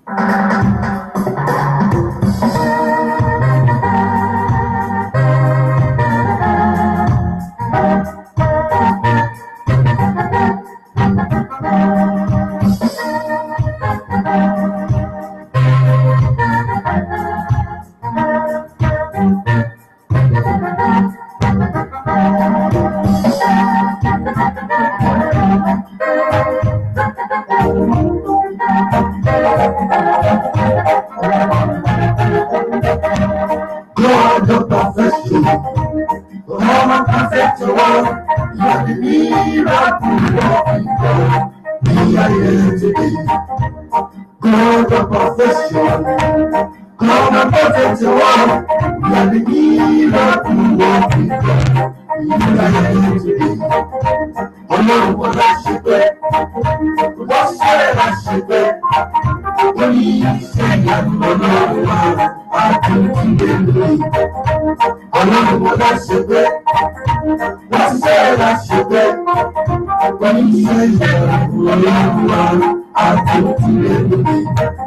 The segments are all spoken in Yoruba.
God of perfection, come and perfect your work. You are the miracle working God. We are here today. God of perfection, come and perfect your work. You are the miracle working God. We are here today. Ọlọ́run wọn la ṣe pé, wọ́n ṣiṣẹ́ la ṣe pé, ó ní iṣẹ́ ìyanu ọlọ́run wa, á tún ti lè lóye. Ọlọ́run wọn la ṣe pé, wọ́n ṣiṣẹ́ la ṣe pé, ó ní iṣẹ́ ìyanu ọlọ́run wa, á tún ti lè lóye.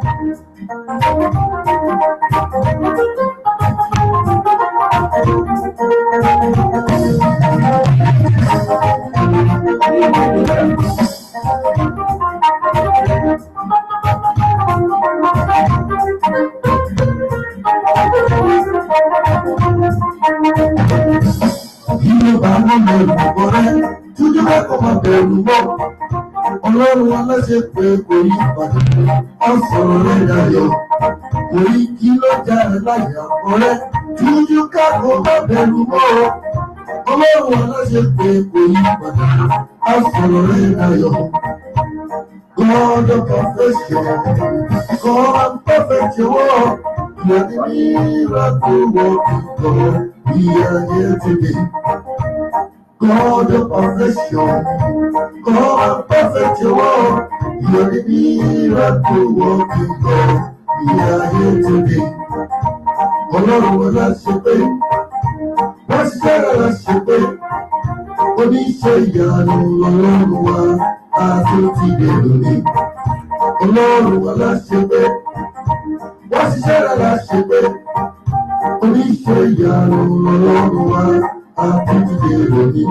Bí ló bá wọn lọ ìgbàgbọ́ rẹ, túnjú bá kọ́ máa bẹ̀rù mọ́. Ọlọ́run aláṣẹ pé kò yí padà, á sọ̀rọ̀ rẹ̀ dayọ̀. Kò yí kí ló já ẹ láyà ọ̀rẹ́, túnjú ká kó máa bẹ̀rù mọ́. Ọlọ́run aláṣẹ pé kò yí padà, á sọ̀rọ̀ rẹ̀ dayọ̀. God of perfection, come and perfect your work. You are the miracle working God. We are here today. God of perfection, come and perfect your work. You are the miracle working God. We are here today. Ọlọ́run wọn la ṣe pé, wọ́n ṣiṣẹ́ rẹ̀ la ṣe pé, oníṣẹ́ ìyanu ọlọ́run wa, a tún ti dé lónìí. Ọlọ́run wọn la ṣe pé, wọ́n ṣiṣẹ́ rẹ̀ la ṣe pé, oníṣẹ́ ìyanu ọlọ́run wa, a tún ti dé lónìí.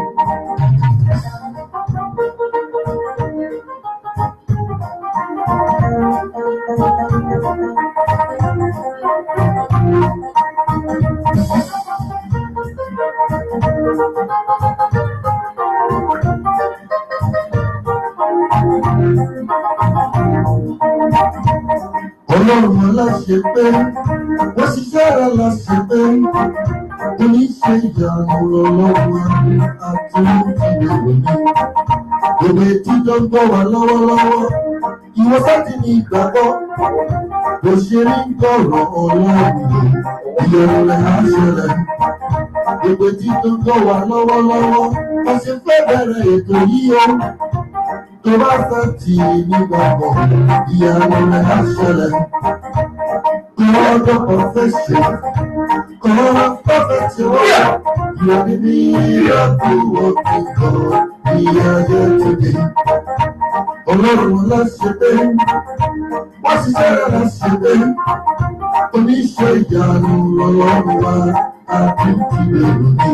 Ọlọ́run aláṣẹ pé wọ́n ṣiṣẹ́ rẹ̀ láṣẹ pé oníṣẹ́ ìyanu ọlọ́run àtúntìlẹ̀ òní. Gbogbo etí tó ń gbọ́ wá lọ́wọ́lọ́wọ́, ìwọ sáti ní ìgbàgbọ́. Bó ṣe rí ń gbọ́rọ̀ ọlọ́run ìyẹn rẹ̀ á ṣẹlẹ̀. Gbogbo etí tó ń gbọ́ wá lọ́wọ́lọ́wọ́, wọ́n ṣe fẹ́ bẹ̀rẹ̀ ètò yìí o. Tó bá fẹ́ tì í nígbàgbọ́, ìyanu rẹ̀ á ṣẹlẹ̀. God of perfection, God of perfect work, you are the miracle working God, we are here today. Ọlọ́run láṣẹ pé, wọ́n ṣiṣẹ́ rẹ̀ láṣẹ pé, oníṣẹ́ ìyanu ọlọ́run wa, àti ìdílé òní.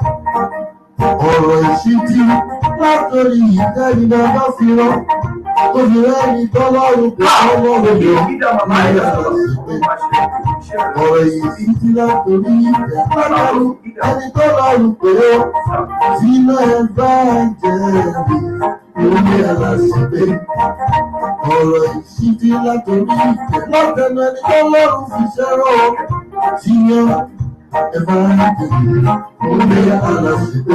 Ọ̀rọ̀ ìṣítí látòrí ìtẹ́ni náà bá fi rán, obìnrin tọ́lọ́run kò tọ́lọ́run yọ, ìyá láṣẹ pé ọ̀rọ̀ yìí ti ti látòrí ìfẹ́ lọ́lọ́run ẹni tó lọ́rùn pé ó sínú ẹ̀ bá jẹ́ rí lórí aláṣẹ́gbé. ọ̀rọ̀ yìí ti ti látòrí ìfẹ́ látẹnu ẹni tó lọ́rùn fi ṣẹ́rọ̀ sínú ẹ̀ bá jẹ́ rí lórí aláṣẹ́gbé.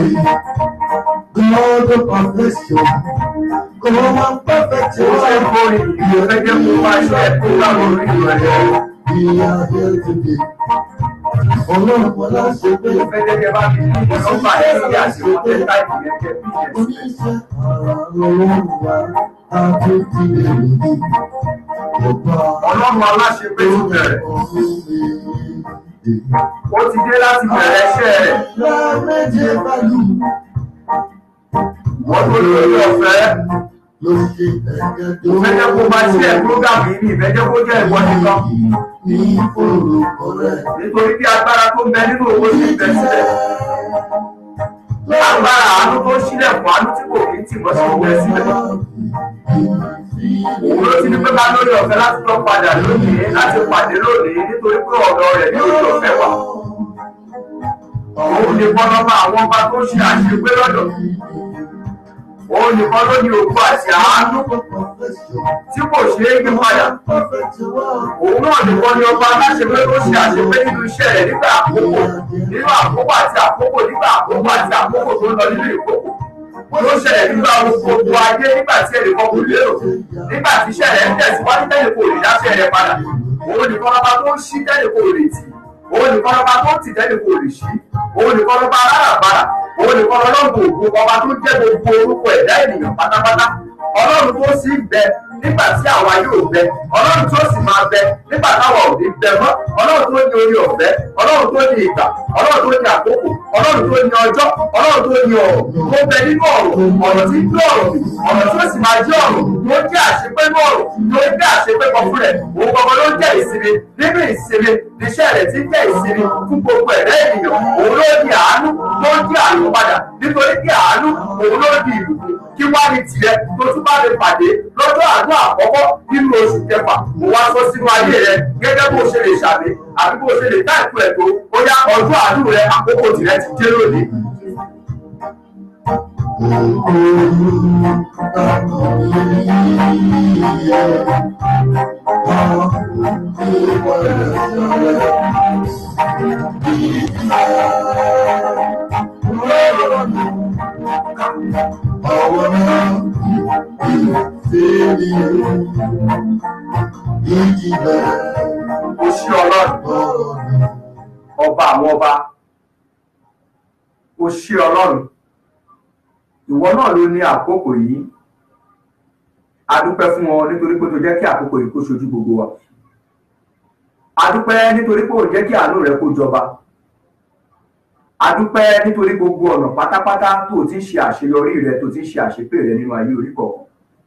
God of perfection, come and perfect Ó ṣe your ń borí ìfẹ́ jẹ́ kó wá ṣe kó láwọn orí rẹ̀. We are here today. Ọlọ́run wọn láṣẹ pé Ìfẹ́ jẹ́ kẹ́ bá fi ní nọ́mbà ẹ̀ sí àṣìwọ́n tẹ́ táìpì yẹn kẹ́ bí yẹn sí. oníṣẹ́ ara lọ́wọ́ wa àti ti lè rí. Ọba Ọlọ́run aláṣepé ti bẹ̀rẹ̀. ọ̀run mi. Ó ti dé láti bẹ̀rẹ̀ iṣẹ́ rẹ̀. Láméjì báyìí Wọ́n tó lórí ọ̀fẹ́ ló ṣe ẹ̀gẹ́dọ̀. mo fẹ́ jẹ́ kó máa ṣílẹ̀ program yìí ní ìfẹ́ jẹ́ kó jẹ́ ìwọ nìkan Ní orúkọ rẹ̀. nítorí bí agbára tó ń bẹ nínú owó ti bẹ sílẹ̀ agbára àánú tó sílẹ̀ fún àánú tí kò kí ń tì mọ́ sí bẹ sílẹ̀ òun ló ti ní pé ká lórí ọ̀fẹ́ láti lọ padà lónìí láti pàdé lónìí nítorí pé ọ̀dọ̀ rẹ̀ ní orí ọ̀fẹ́ wà òun nìkan lọ́ba àwọn ọba tó ṣe àṣegbé lọ́dọ̀ òun nìkan ló ní òkú àti àánú tí kò ṣeé yí padà òun náà nìkan ni ọba aláṣepé tó ṣe àṣepé nínú iṣẹ́ rẹ̀ nígbà àkókò nínú àkókò àti àkókò nígbà àkókò àti àkókò tó ń lọ nínú ìkókò ló ṣẹlẹ̀ nígbà gbogbo ayé nígbà tí ẹnìkan kò lérò nígbà tí iṣẹ́ rẹ̀ ń tẹ̀síwájú tẹ́lẹ̀ kò lè dáṣẹ́ rẹ̀ padà òun nìkan lọ́ba tó ń ṣí tẹ́lẹ̀ kò lè tì òun nìkan lọ́ba tó ń tì tẹ́lẹ̀ kò lè ṣí òun nìkan lọ́ba aláràbarà òun nìkan lọ́lọ́gbò ògùn ọba tó jẹ́ gbogbo orúkọ ẹ̀dá ènìyàn pátápátá ọlọ́run tó sì ń bẹ nígbà tí àwa yóò bẹ ọlọ́run tó sì máa bẹ nígbà táwa ò ní bẹ mọ́ ọlọ́run tó ní orí ọ̀fẹ́ ọlọ́run tó ní ìgbà ọlọ́run tó ní àkókò ọlọ́run tó ní ọjọ́ ọlọ́run tó ní ọ̀rọ̀ tó bẹ nínú ọ̀rọ̀ ọ̀rọ̀ tí ń gbé ọ̀rọ̀ mi ọ̀rọ̀ tó sì máa jẹ́ ọ̀rọ̀ tó jẹ́ àṣepé ní ọ̀rọ̀ tó jẹ́ àṣepé kan fún rẹ̀ òun gbogbo ló jẹ́ ìsinmi nínú ìsinmi níṣẹ́ rẹ̀ tí jẹ́ ìsinmi fún gbogbo ẹ̀rẹ́ ènìyàn òun ló di àánú tó di àánú padà nítorí kí àánú òun ló di ìbùkún kí wá ní tirẹ̀ tó tún bá lè pàdé lọ́jọ́ àánú àkọ́kọ́ nínú oṣù kẹfà mo wá sọ sínú ayé rẹ gẹ́gẹ́ bó ṣe lè ṣàmì àbí bó ṣe lè táìpù ẹ̀ tó ó yá ọjọ́ àánú rẹ àkókò tirẹ̀ ti dé lónìí. ó ṣí ọlọ́run ọba àwọn ọba ó ṣí ọlọ́run ìwọ náà ló ní àkókò yìí a dúpẹ́ fún wọn nítorí pé tó jẹ́ kí àkókò yìí kó ṣojú gbogbo wa a dúpẹ́ nítorí pé ò jẹ́ kí àánú rẹ kó jọba a dúpẹ́ nítorí gbogbo ọ̀nà pátápátá tó ti ń ṣe àṣeyọrí rẹ tó ti ń ṣe àṣepé rẹ nínú ayé orí kọ̀ọ̀kan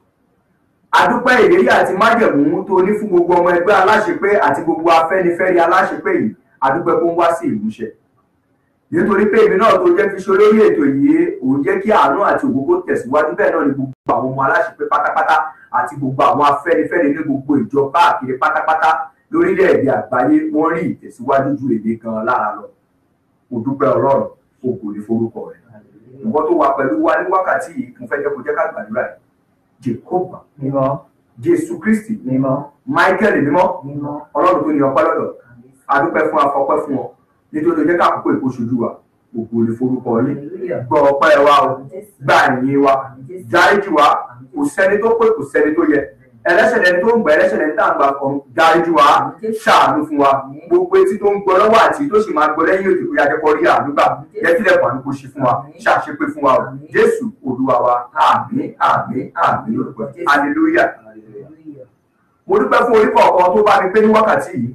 a dúpẹ́ ìlérí àti májẹ̀mú tó ní fún gbogbo ọmọ ẹgbẹ́ aláṣepé àti gbogbo afẹ́nifẹ́re aláṣepé yìí a dúpẹ́ kó ń wá sí ìmúṣẹ nítorí pé èmi náà tó jẹ́ fi ṣe olórí ètò yìí òun jẹ́ kí àánú àti ògbógbó tẹ̀síwájú bẹ́ẹ̀ náà ni gbogbo àwọn ọmọ aláṣepé pátápátá àti gbogbo àwọn afẹ́nifẹ́re ní gbogbo ìjọ káàkiri pátápátá lórílẹ̀‐èdè àgbáyé wọ́n rí ìtẹ̀síwájú ju èdè kan lára lọ mo dúpẹ́ ọlọ́run o kò ní forúkọ rẹ̀ nǹkan tó wà pẹ̀lú wa ní wákàtí yìí mo fẹ́ jẹ́ kó jẹ́ ká gbàdúrà yìí jehova mímọ́ jésù kristi mímọ́ michael mímọ́ mímọ́ ọlọ́run tó ní ọpẹ́ lọ́dọ̀ adúpẹ́ fún afọpẹ́ fún ọ nítorí ó jẹ́ ká àkókò ìkóṣojú wa gbogbo olè forúkọ yín hallelujah gbọ́ ọpẹ́ wa o gbà yín wa dáríjì wa kò sẹ́ni tó pé kò sẹ́ni tó yẹ ẹlẹ́ṣẹ̀ lẹni tó ń gbà ẹlẹ́ṣẹ̀ lẹni tá à ń gbà kan dáríjì wa ṣàánú fún wa gbogbo etí tó ń gbọ́ lọ́wọ́ àti tó sì máa gbọ́ lẹ́yìn òdì bóyá jẹ́kọ́ rí àdúgbà jẹ́kílẹ̀ pàánù kò ṣe fún wa ṣàṣepé fún wa o jésù olúwa wa àmín àmín àmín lórúkọ hallelujah hallelujah mo dúpẹ́ fún orí kọ̀ọ̀kan tó bá mi pé ní wákàtí yìí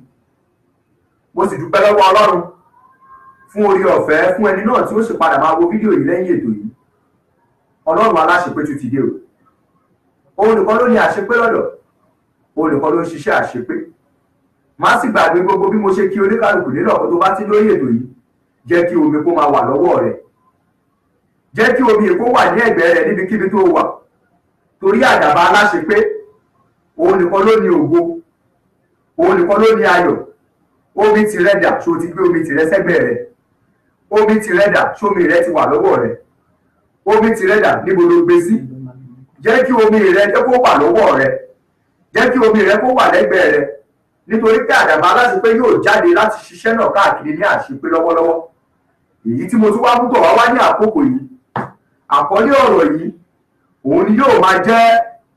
mo sì dúpẹ́ lọ́wọ́ ọlọ́run fún orí ọ̀fẹ́ fún ẹni náà tí ó sì padà máa wo fídíò yìí lẹ́yìn ètò yìí ọlọ́run aláṣepé tún ti dé o òun nìkan ló ní àṣepé lọ́dọ̀ òun nìkan ló ń ṣiṣẹ́ àṣepé má sì gbàgbé gbogbo bí mo ṣe kí oníkàlùkù nílò ọ̀pọ̀ tó bá ti lórí ètò yìí jẹ́ kí omi kó máa wà lọ́wọ́ rẹ̀ jẹ́ kí omi èkó wà ní ẹ̀gbẹ́ rẹ̀ níbikíbi tó wà torí àdàbà aláṣepé òun nìkan ló ní ògo òun nìkan ló ní ayọ̀ omi tìrẹ dà ṣó ti gbé omi tìrẹ sẹ́gbẹ̀ẹ́ rẹ̀ omi tìrẹ dà ṣómi rẹ ti wà lọ́wọ́ rẹ̀ omi tìrẹ dà níbo ló gbé sí jẹ́ kí omi rẹ jẹ́ kó wà lọ́wọ́ rẹ̀ jẹ́ kí omi rẹ kó wà lẹ́gbẹ̀ẹ́ rẹ̀ nítorí pé àdàbà aláṣepé yóò jáde láti ṣiṣẹ́ náà káàkiri ní àṣepé lọ́wọ́lọ́wọ́ èyí tí mo tún wá púpọ̀ wá wá ní àkókò yìí àkọlé ọ̀rọ̀ yìí òun ni yóò máa jẹ́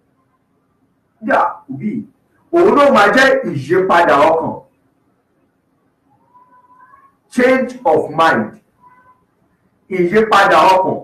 yà òbí òun ló máa jẹ́ ìyípadà ọkàn change of mind ìyípadà ọkàn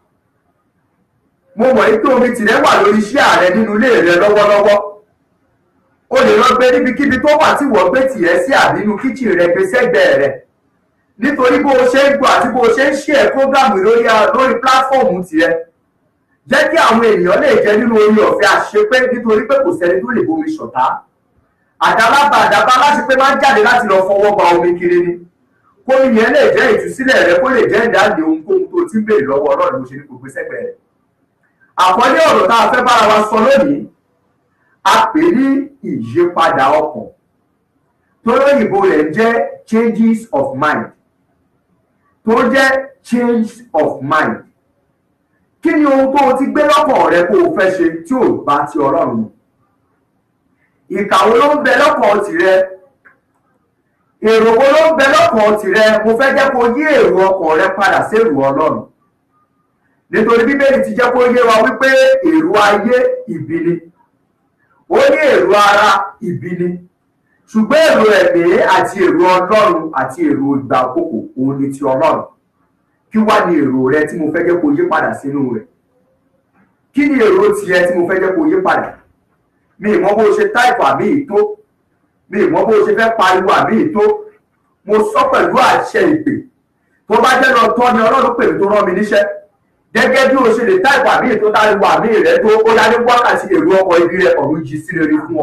mo mọ̀ pé omi tìrẹ wà lórí iṣẹ́ ààrẹ nínú ilé rẹ lọ́wọ́lọ́wọ́ o lè lọ gbé níbikíbi tó wà tí wọ́n gbé tìrẹ sí àbínú kíchìn rẹ gbé sẹ́gbẹ̀ẹ́ rẹ nítorí bó o ṣe ń gbọ́ àti bó o ṣe ń ṣe ẹ̀ prógámù lórí lórí píláfọ́ọ̀mù tìrẹ jẹ́ kí àwọn ènìyàn lè jẹ nínú orí ọ̀fẹ́ àṣepé nítorí pé kò sẹ́ni tó lè bomi ṣọ̀tá àdálábà àdábá láti pé máa ń jáde láti lọ fọwọ́ ba omi kiri ni kó yẹn lè jẹ́ ìtúsílẹ̀ rẹ kó lè jẹ́ ìdáǹdè ohunkóhun tó ti ń béèrè lọ́wọ́ ọlọ́run bó ṣe ní gbogbo sẹ́gbẹ̀ẹ́ rẹ̀ àkọlé ọ̀rọ̀ tá a fẹ́ bára wa sọ lónìí a pè ní ìyípadà ọkàn tó lóyìnbó rẹ̀ jẹ́ changes of mind tó jẹ́ change of mind kí ni ohun tó o ti gbé lọ́kàn rẹ kó o fẹ́ ṣe tí ò bá ti ọlọ́run mu ìkàwé ló ń bẹ lọ́kàn tìrẹ èrò wo ló ń bẹ lọ́kàn tìrẹ mo fẹ́ jẹ́ kó yí èrò ọkàn rẹ padà sí èrò ọlọ́run nítorí bíbélì ti jẹ́ kó yé wa wípé èrò ayé ìbí ni ó ní èrò ara ìbí ni ṣùgbọ́n èrò ẹ̀mí àti èrò ọlọ́run àti èrò ìgbà àkókò òun ni ti ọlọ́run kí wá ní èrò rẹ tí mo fẹ́ jẹ́ kó yí padà sínú rẹ̀ kí ni èrò tiẹ̀ tí mo fẹ́ jẹ́ kó yí padà mi ìmọ̀ bó ṣe táìpù àmì ìtó mi ìmọ̀ bó ṣe fẹ́ pariwo àmì ìtó mo sọ pẹ̀lú àṣẹ ìpè tó bá jẹ́ lọ tọ́ ni ọlọ́run pè mí tó rán mi níṣẹ́ gẹ́gẹ́ bí o ṣe lè táìpù àmì ìtó táriwo àmì rẹ tó ó yá ní wákàtí èrò ọkọ̀ ibi rẹ ọ̀run jí sí rere fún ọ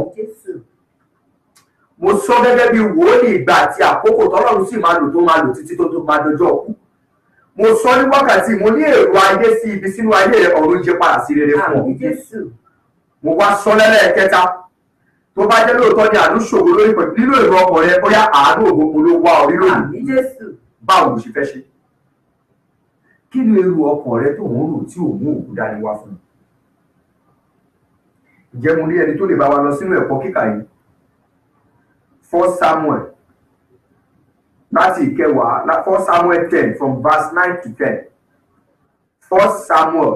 mo sọ gẹ́gẹ́ bí wòlíì ìgbà àti àkókò tọ́lọ́run sì máa lò tó máa lò títí tó tó máa dọjọ́ òkú mo sọ ní wákàtí mo ní èrò ayé sí ibi sínú ayé rẹ ọ̀run jí padà sí rere fún ọ mo wá sọ lẹ́lẹ́kẹta tó bá jẹ́ lóòótọ́ ni àánú ṣòro lórí pẹ̀lú nínú èrò ọkọ̀ rẹ bóyá àánú ògbógbó ló wá orí lónìí báwo ló ṣe fẹ́ ṣe kí ni èrò ọkọ̀ rẹ tó ń rò tí ò mú òkú dání wá fún un ǹjẹ́ mo ní ẹni tó lè bá wa lọ sínú ẹ̀kọ́ kíkà yìí first samuel láti ìkẹwàá first samuel ten from verse nine to ten first samuel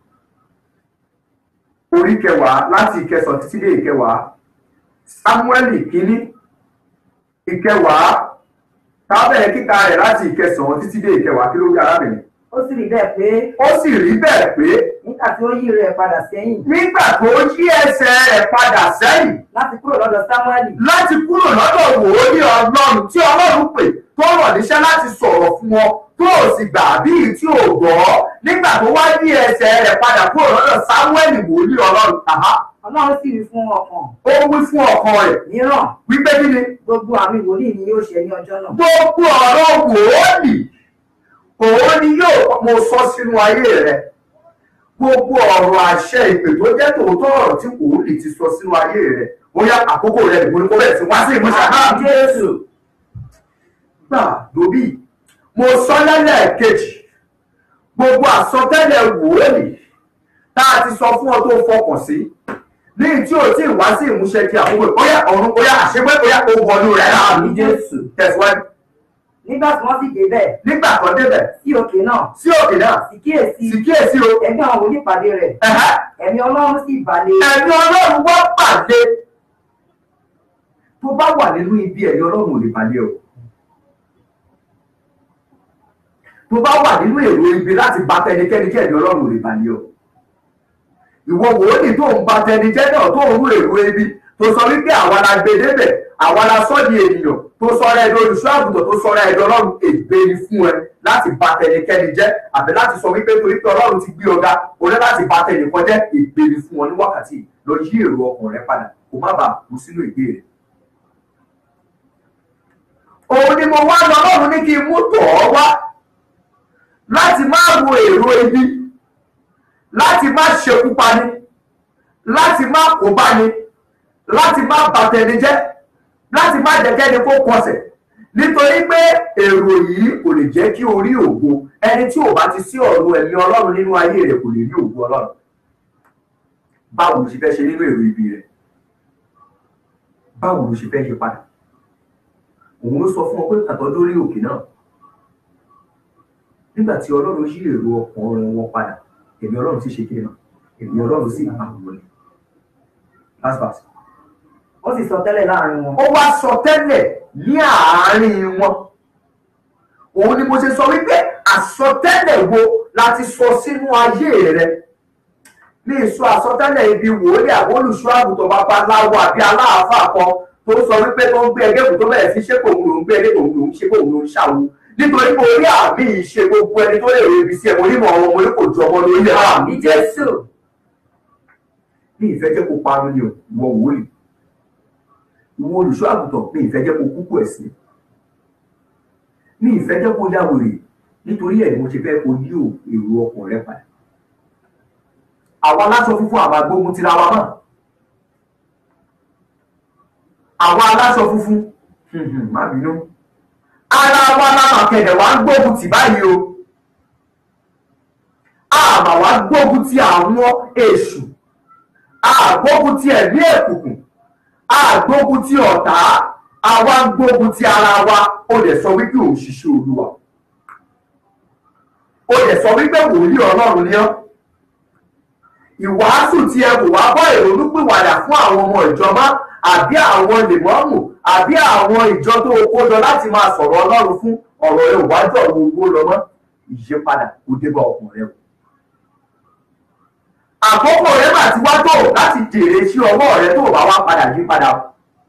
orí kẹwàá láti ìkẹsàn títí dé ìkẹwàá samuel kínní ìkẹwàá tábẹ̀ kíka rẹ̀ láti ìkẹsàn títí dé ìkẹwàá kí ló wí arábìnrin. ó sì rí bẹ́ẹ̀ pé ó sì rí bẹ́ẹ̀ pé nígbà tí ó yí rẹ̀ padà sẹ́yìn nígbà tó yí ẹsẹ̀ rẹ̀ padà sẹ́yìn láti kúrò lọ́dọ̀ sámúẹ́lì láti kúrò lọ́dọ̀ wòlíì ọlọ́run tí ọlọ́run pè tó rọ̀ níṣẹ́ láti sọ̀rọ̀ fún ọ tó o sì gbà bíi tí o gbọ́ nígbà tó wá yí ẹsẹ̀ rẹ̀ padà kúrò lọ́dọ̀ sámúẹ́lì wòlíì ọlọ́run àhá ọlọ́run sì wí fún ọkàn ó wí fún ọkàn rẹ̀ mìíràn wípé kí ni gbogbo àmì wòlíì ni yóò ṣe ní ọjọ́ náà gbogbo ọ̀rọ̀ wòlíì òun ni yóò mo sọ sínú ayé rẹ gbogbo ọ̀rọ̀ àṣẹ ìpè tó jẹ́ tòótọ́ ọ̀rọ̀ tí wòlíì ti sọ sínú ayé rẹ bóyá àkókò rẹ nìkan kó bẹ̀rẹ̀ sí wá sí ìmúṣẹ náà jésù gbà lóbì mo sọ lẹ́lẹ́kejì gbogbo àsọtẹ́lẹ̀ wòlíì tá a ti sọ fún ọ tó fọkàn sí ní tí o tí ì wá sí ìmúṣẹ kí àkókò bóyá ọ̀run bóyá àṣepẹ́ bóyá o wọnú rẹ̀ láàbí jésù tẹ̀síwájú nígbà tí wọ́n sì débẹ̀ nígbà kan débẹ̀ sí òkè náà sí òkè náà sì kíyèsí sì kíyèsí o ẹgbẹ́ àwọn wòlíì pàdé rẹ̀ ẹ̀hẹ́, ẹ̀mí ọlọ́run sì balẹ̀ ẹ̀mí ọlọ́run wá pàdé tó bá wà nínú ibi ẹ̀mí ọlọ́run ò lè pàdé o tó bá wà nínú èrò ibi láti bá tẹnikẹ́ni kí ẹ̀mí ọlọ́run ò lè pàdé o ìwọ wòlíì tó ń ba tẹni jẹ́ náà tó ń rú èrò ibi tó sọ wípé àwa la gbé débẹ̀ àwa la sọ di ènìyàn tó sọra ẹ̀dọ̀ olùṣọ́ àgùntàn tó sọra ẹ̀dọ̀ ọlọ́run ègbé ni fún ẹ láti ba tẹnikẹ́ni jẹ́ àbí láti sọ wípé torí pé ọlọ́run ti gbé ọ̀gá o ní láti ba tẹnìkan jẹ́ ègbé ni fún ọ ní wákàtí yìí. lọ yí èrò ọkàn rẹ padà kó má bàa kú sínú ìgbé rẹ. òun ni mo wá lọ ọlọ́run ní kí n mú tọ̀ ọ́ wá láti má wo èrò ibi láti má ṣekú pani láti má kó báni láti má bàtẹni jẹ́ láti má jẹ́kẹ́ni kó kọsẹ̀ nítorí pé èrò yìí kò lè jẹ́ kí o rí ògo ẹni tí ò bá ti sí ọ̀rọ̀ ẹ̀mí ọlọ́run nínú ayé rẹ̀ kò lè rí ògo ọlọ́run báwo ló ṣe fẹ́ ṣe nínú èrò ibi rẹ̀ báwo ló ṣe fẹ́ yí padà òun ló sọ fún ọ pé kàtọ́ lórí òkè náà nígbà tí ọlọ́run yí èrò ọkàn wọn padà ẹ̀mí ọlọ́run sì ṣe kí náà ẹ̀mí ọlọ́run sì bá wọn wọlé last verse ó sì sọ tẹ́lẹ̀ láàrin wọn ó wá sọ tẹ́lẹ̀ ní àárín wọn òun ni mo ṣe sọ wípé àsọtẹ́lẹ̀ wo láti sọ sínú ayé rẹ ní ìsọ àsọtẹ́lẹ̀ ibi wòlíì àbólùṣọ́ àgùntàn babaláwo àbí aláàfáà kan tó sọ wípé tó ń gbé ẹgbẹ́ kò tó bẹ̀rẹ̀ sí ṣé kò ń lò ń gbé ẹgbẹ́ kò ń lò ń ṣe kò ń lò ń ṣàwo nítorí pé orí àmì ìṣe gbogbo ẹni tó lè rí ibi sí ẹ mo ní mọ̀ ọmọ mo ní kò ju ọmọ lórí àmì ní jésù ní ìfẹ́ jẹ́ kó parun ni o ìwọ wòlíì ìwọ olùṣọ́ àgùntàn ní ìfẹ́ jẹ́ kó kúkú ẹ̀sìn ní ìfẹ́ jẹ́ kó yàwòrè nítorí ẹ̀ ni mo ṣe fẹ́ kó yí ò èrò ọkàn rẹ padà àwọn aláṣọ funfun àwọn agbógun tira wa mọ́ àwọn aláṣọ funfun má bínú ara wa lámà kẹ̀dẹ̀ wá ń gbógun tì báyìí o àmà wá gbógun ti àwọn èṣù àgbógun ti ẹ̀mí ẹ̀kùnkùn àgbógun ti ọ̀tá àwa ń gbógun ti ara wa ó lè sọ wípé òun ṣiṣẹ́ olúwa ó lè sọ wípé wòlíì ọlọ́run ni ọ́ ìwàásù tí ẹ kò wá bọ́ ìrònúpìwàdà fún àwọn ọmọ ìjọba àbí àwọn lèmọ́ọ̀mù àbí àwọn ìjọ tó kó lọ láti máa sọ̀rọ̀ ọlọ́run fún ọ̀rọ̀ ẹ òwájú ọ̀rọ̀ owó lọ mọ́ ìyípadà kò dé bá ọkùnrin rẹ o àkókò rẹ mà ti wá tó láti jèrè sí ọwọ́ rẹ tó bá wá padà yí padà o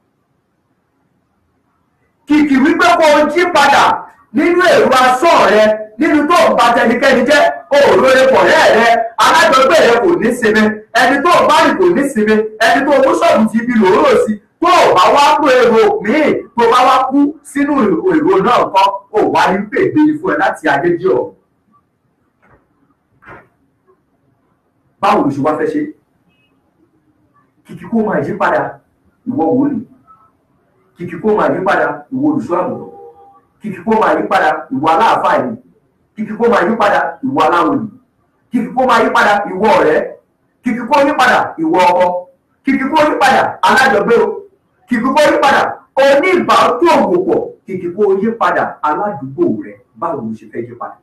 kìkì wípé kó o jí padà nínú èrò asán rẹ nínú tó ń ba tẹnikẹ́ni jẹ́ òòrùn pọ̀ rẹ́ rẹ alájọgbé rẹ kò ní sinmi ẹni tó bá rìn kò ní sinmi ẹni tó mú ṣọ́ọ̀bù ti ibi lòórò sí tó o bá wá kó èrò míì tó bá wá kú sínú èrò náà kọ́ ò wá ní pèbè fún ẹ láti ayé jẹ́ ọ̀. báwo ló ṣe wá fẹ́ ṣe kìkì kó máa yí padà ìwọ wòlíì kìkì kó máa yí padà ìwọ olùṣọ́ àgùntàn kìkì kó máa yí padà ìwọ aláàfáà yìí kìkì kó máa yí padà ìwọ aláwòlì kìkì kó máa yí padà ìwọ ọ̀rẹ́ kìkì kó yí padà ìwọ ọkọ kìkì kó yí padà alájọgbé o kìkì kó yí padà oníbàátò òwòpọ̀ kìkì kó yí padà aládùúgbò rẹ báwo ló ṣe fẹ́ yí padà.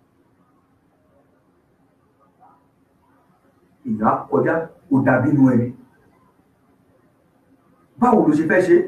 ìyá kọjá kò dàbí inú ẹni báwo ló ṣe fẹ́ ṣe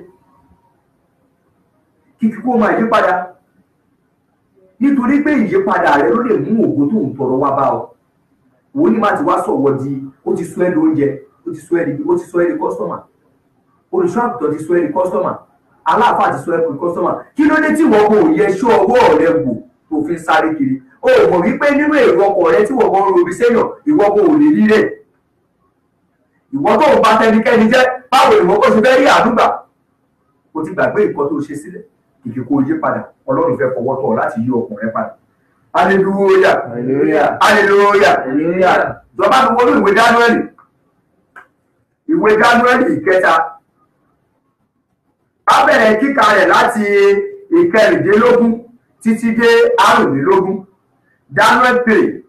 kìkì kó máa yí padà nítorí pé ìyípadà rẹ ló lè mú ògo tó ń tọrọ wá bá ọ wò ní má ti wá sọ̀wọ́ di ó ti sọ ẹ́ di oúnjẹ ó ti sọ ẹ́ di ó ti sọ ẹ́ di kọ́sítọ́mà olùṣọ́ àgùntàn ti sọ ẹ́ di kọ́sítọ́mà aláàfáà ti sọ ẹ́ di kọ́sítọ́mà kí ló dé tí wọ́n kò yẹ ṣọ́ ọwọ́ rẹ wò tó fi ń sáré kiri o mọ̀ wípé nínú èrò ọkọ̀ rẹ tí wọ́n kọ́ ń robi sẹ́yìn ìwọ kò lè rí rẹ̀ ìwọ tó ń ba tẹnikẹ́ni jẹ́ báwo ìwọ kó ṣe fẹ́ rí àdúgbà o ti gbàgbé nǹkan tó ṣe sílẹ̀ kìkì kó yí padà ọlọ́run fẹ́ fọwọ́ tọ̀ láti yí ọkàn rẹ padà hallelujah hallelujah hallelujah hallelujah ìjọba mi wọnú ìwé dánúẹ́lì ìwé dánúẹ́lì ìkẹta a bẹ̀rẹ̀ kíka rẹ̀ láti ìkẹrìndínlógún títí dé àrùnlélógún dánúẹ́lì three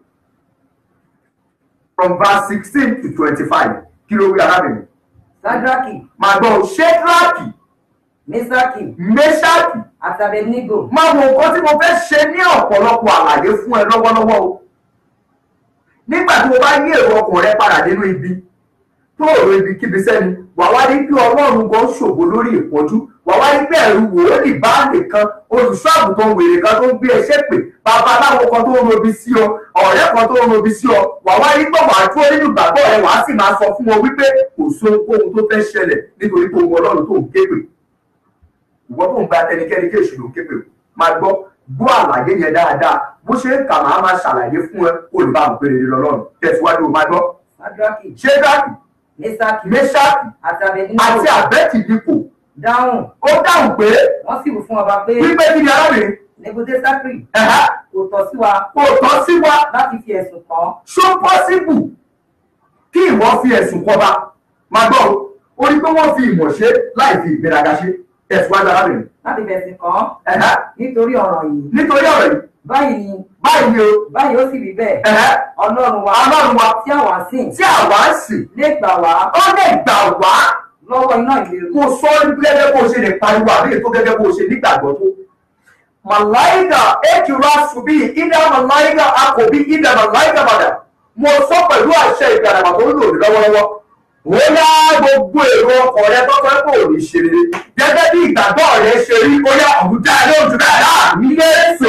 from verse sixteen to twenty-five kí ló wí arábìnrin sadraki màá gbọ́ ṣédraki mesaki mẹ́ṣáàkì àti abednego máa wo nǹkan tí mo fẹ́ ṣe ní ọ̀pọ̀lọpọ̀ àlàyé fún ẹ lọ́wọ́lọ́wọ́ o nígbà tí mo bá yí èrò ọkàn rẹ padà nínú ibi tó èrò ibi kíbi sẹ́ni wà wá rí bí ọlọ́run gan ṣògo lórí ìpọ́njú wà wá rí bí ẹ̀rù wòólì bá nìkan olùṣọ́ àgùntàn wèrè kan tó ń gbé ẹṣẹ́ pè babaláwo kan tó ń robi sí ọ ọ̀rẹ́ kan tó ń robi sí ọ wà wá rí pé wàá dúró nínú ìgbàgbọ́ rẹ wàá sì máa sọ fún wọn wípé kò sóhunkóhun tó fẹ́ ṣẹlẹ̀ nítorí pé ohun ọlọ́run tó ń ké pè ìwọ tó ń gba ẹnikẹ́ni kí èṣù ló ń ké pè máa gbọ́ gbọ́ àlàyé yẹn dáadáa bó ṣe ń kà máa máa ṣàlàyé fún ẹ olùbámu péré lọ́lọ́run tẹ̀síwájú o máa gbọ́ sadraki ṣédáàkì mesaki mẹ́ṣáàkì àti abednego àti àbẹ́tìdìpò dáhùn ó dáhùn pé wọ́n sì wí fún ọba pé wípé kí ni arábìnrin nebudesakri ẹ̀há kò tọ́ sí wa kò tọ́ sí wa láti fi ẹ̀sùn kàn án ṣó pọ́síbù kí ìwọ fi ẹ̀sùn kọba máa gbọ́ o ó rí pé wọ́n fi ìmọ̀ ṣe láì fi ìgbéraga ṣe tẹ̀síwájú arábìnrin láti fẹ̀sùn kàn án ẹ̀há nítorí ọ̀ràn yìí nítorí ọ̀rọ̀ yìí báyìí ni báyìí ni o báyìí ó sì rí bẹ́ẹ̀ ẹ̀há ọlọ́run wa ọlọ́run wa tí àwa ń sìn tí àwa ń sìn lè gbà wá ó lè gbà wá lọ́wọ́ iná ìléru kó sọ gẹ́gẹ́ bó ṣe lè pariwo àbí ètò gẹ́gẹ́ bó ṣe nígbàgbọ́ tó. Màláìkà Ekira Subi Ida Màláìkà Akòbí Ida Màláìkà Bàdà. Mo sọ pẹ̀lú àṣẹ ìgbàdàgbà tó ń lò ní lọ́wọ́lọ́wọ́. Ó yá gbogbo èrò ọkọ̀ rẹ tọ́tọ́ pé ò ní ṣe rere. Gẹ́gẹ́ bí ìgbàgbọ́ rẹ ṣe rí, ó yá àwùjá ẹ lóhùn jù bẹ́ẹ̀ náà ní Yéésù.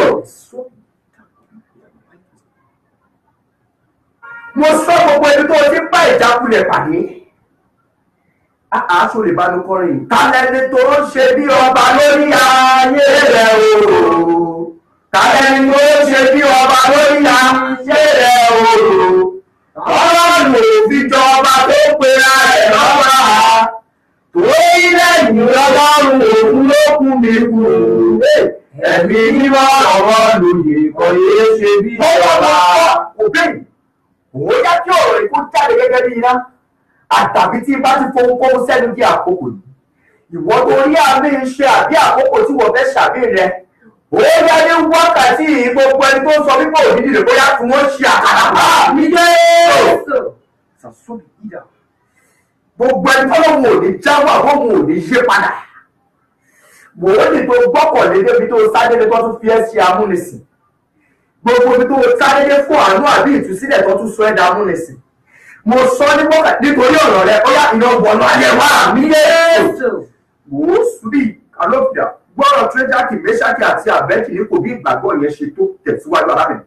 Mo sọ gbogbo ibi tó o ti bá ìjákulẹ̀ pàdé aṣọ lè bá ló kọrin. Tálẹ́ni tó ń ṣe bí ọba lórí ayé rẹ̀ o. tàbí tó ṣe bí ọba lórí àṣẹ rẹ̀ òòrò ọlọ́run òfin jọba tó pera rẹ̀ lọ́ba torí lẹ́yìn ọlọ́run òkú ló kú mi kú ẹ̀mí mímọ́ ọ̀rọ̀ lòyè kọ́ yéé ṣe bí ọba. òbẹ́yìn òun yá kí ọ̀rọ̀ ikú jáde gẹ́gẹ́ bí iná àtàbí tí bá ti fohunkóhun sẹ́nu di àkókò yìí ìwọ tó rí àmì iṣẹ́ àbí àkókò tí wọ́n fẹ́ ṣàmì rẹ̀ ó yá ní wákàtí yìí gbogbo ẹni tó ń sọ wípé òní dìde bóyá tí wọ́n ṣe àkàrà bá mi dé. sàṣọ́bì yíyà gbogbo ẹni tó lóun ò ní jáwọ́ àwọn òun ò ní yé padà wò ó ní tó gbọ́kànlé débi tó sáré ní tó tún fi ẹ́ ṣe amúnisìn gbogbo ibi tó sáré dé fún àánú àbí ìtúsílẹ̀ tó tún sọ ẹ́ dá amúnisìn mo sọ ní mọ́kà nítorí ọ̀rọ̀ rẹ ó yá iná wọnú ayé wa mí dé wò ó sùbí alófìà gbọ́dọ̀ tírẹ́jákì mẹ́ṣákì àti àbẹ́kì ní kò bí ìgbàgbọ́ yẹn ṣe tó tẹ̀síwájú arábìnrin.